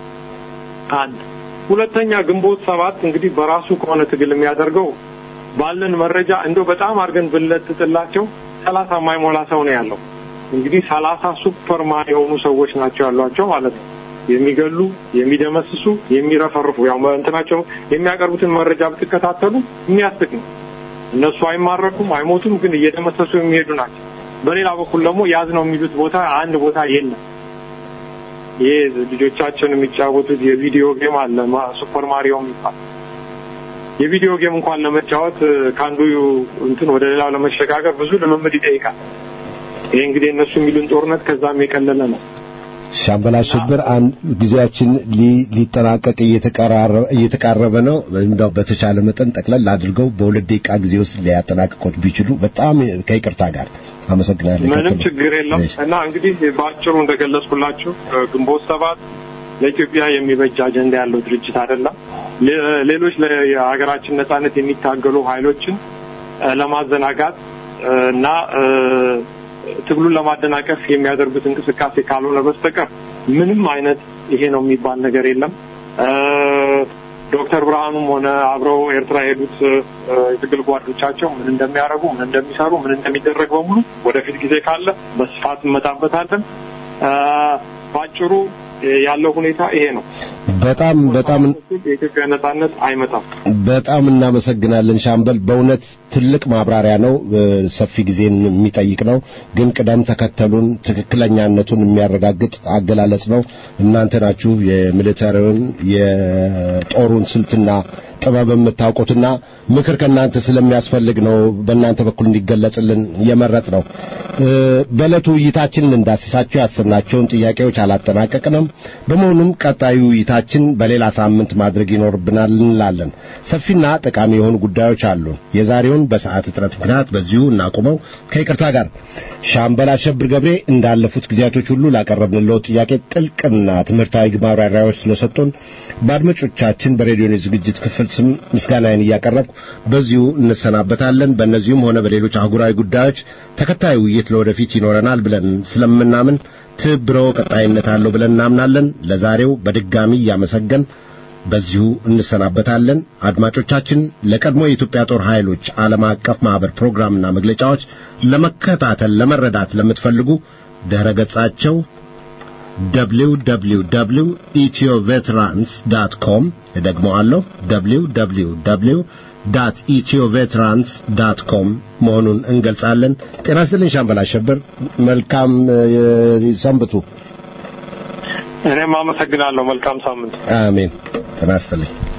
አንድ ሁለተኛ ግንቦት ሰባት እንግዲህ በራሱ ከሆነ ትግል የሚያደርገው ባለን መረጃ እንደው በጣም አድርገን ብንለጥጥላቸው ሰላሳ የማይሞላ ሰው ነው ያለው። እንግዲህ ሰላሳ ሱፐርማን የሆኑ ሰዎች ናቸው ያሏቸው ማለት ነው። የሚገሉ፣ የሚደመስሱ፣ የሚረፈርፉ ያው እንትናቸው የሚያቀርቡትን መረጃ ብትከታተሉ የሚያስቅ ነው። እነሱ አይማረኩም፣ አይሞቱም፣ ግን እየደመሰሱ የሚሄዱ ናቸው። በሌላ በኩል ደግሞ ያዝ ነው የሚሉት ቦታ አንድ ቦታ የለም። ይሄ ልጆቻችን የሚጫወቱት የቪዲዮ ጌም አለ ሱፐር ማሪዮ የሚባል የቪዲዮ ጌም እንኳን ለመጫወት ከአንዱ እንትን ወደ ሌላው ለመሸጋገር ብዙ ልምምድ ይጠይቃል። ይሄ እንግዲህ እነሱ የሚሉን ጦርነት ከዛም የቀለለ ነው። ሻምበል አሸብር አንድ ጊዜያችን ሊጠናቀቅ እየተቃረበ ነው። እንደው በተቻለ መጠን ጠቅለል አድርገው በሁለት ደቂቃ ጊዜ ውስጥ ሊያጠናቅቁት ቢችሉ በጣም ከይቅርታ ጋር አመሰግናለሁ። ምንም ችግር የለም እና እንግዲህ በአጭሩ እንደገለጽኩላችሁ ግንቦት ሰባት ለኢትዮጵያ የሚበጅ አጀንዳ ያለው ድርጅት አይደለም። ሌሎች ለሀገራችን ነጻነት የሚታገሉ ኃይሎችን ለማዘናጋት እና ትግሉን ለማደናቀፍ የሚያደርጉት እንቅስቃሴ ካልሆነ በስተቀር ምንም አይነት ይሄ ነው የሚባል ነገር የለም። ዶክተር ብርሃኑም ሆነ አብረው ኤርትራ የሄዱት የትግል ጓዶቻቸው ምን እንደሚያደርጉ፣ ምን እንደሚሰሩ፣ ምን እንደሚደረግ በሙሉ ወደፊት ጊዜ ካለ በስፋት እንመጣበታለን። በአጭሩ ያለው ሁኔታ ይሄ ነው። በጣም በጣም የኢትዮጵያ ነጻነት አይመጣም። በጣም እናመሰግናለን ሻምበል። በእውነት ትልቅ ማብራሪያ ነው፣ ሰፊ ጊዜን የሚጠይቅ ነው። ግን ቅደም ተከተሉን ትክክለኛነቱን የሚያረጋግጥ አገላለጽ ነው። እናንተ ናችሁ የሚሊተሪውን የጦሩን ስልትና ጥበብ የምታውቁትና ምክር ከእናንተ ስለሚያስፈልግ ነው በእናንተ በኩል እንዲገለጽልን የመረጥ ነው። በዕለቱ ውይይታችን እንዳስሳቸው ያሰብናቸውን ጥያቄዎች አላጠናቀቅንም። በመሆኑም ቀጣዩ ውይይታችን በሌላ ሳምንት ማድረግ ይኖርብናል እንላለን። ሰፊና ጠቃሚ የሆኑ ጉዳዮች አሉን። የዛሬውን በሰዓት እጥረት ምክንያት በዚሁ እናቁመው ከይቅርታ ጋር ሻምበል አሸብር ገብሬ እንዳለፉት ጊዜያቶች ሁሉ ላቀረብንለው ጥያቄ ጥልቅና ትምህርታዊ ማብራሪያዎች ስለሰጡን በአድማጮቻችን በሬዲዮ ዝግጅት ክፍል ስም ምስጋናዬን እያቀረብኩ በዚሁ እንሰናበታለን። በእነዚሁም ሆነ በሌሎች አህጉራዊ ጉዳዮች ተከታዩ ውይይት ለወደፊት ይኖረናል ብለን ስለምናምን ትብብሮ ቀጣይነት አለው ብለን እናምናለን። ለዛሬው በድጋሚ እያመሰገን በዚሁ እንሰናበታለን። አድማጮቻችን ለቀድሞ የኢትዮጵያ ጦር ኃይሎች ዓለም አቀፍ ማህበር ፕሮግራምና መግለጫዎች ለመከታተል ለመረዳት ለምትፈልጉ ድረ ገጻቸው www.ethioveterans.com እደግመዋለሁ www.ethioveterans.com መሆኑን እንገልጻለን። ጤና ይስጥልኝ ሻምበል አሸብር፣ መልካም ሰንብቱ። እኔም አመሰግናለሁ። መልካም ሳምንት። አሜን። ጤና ይስጥልኝ።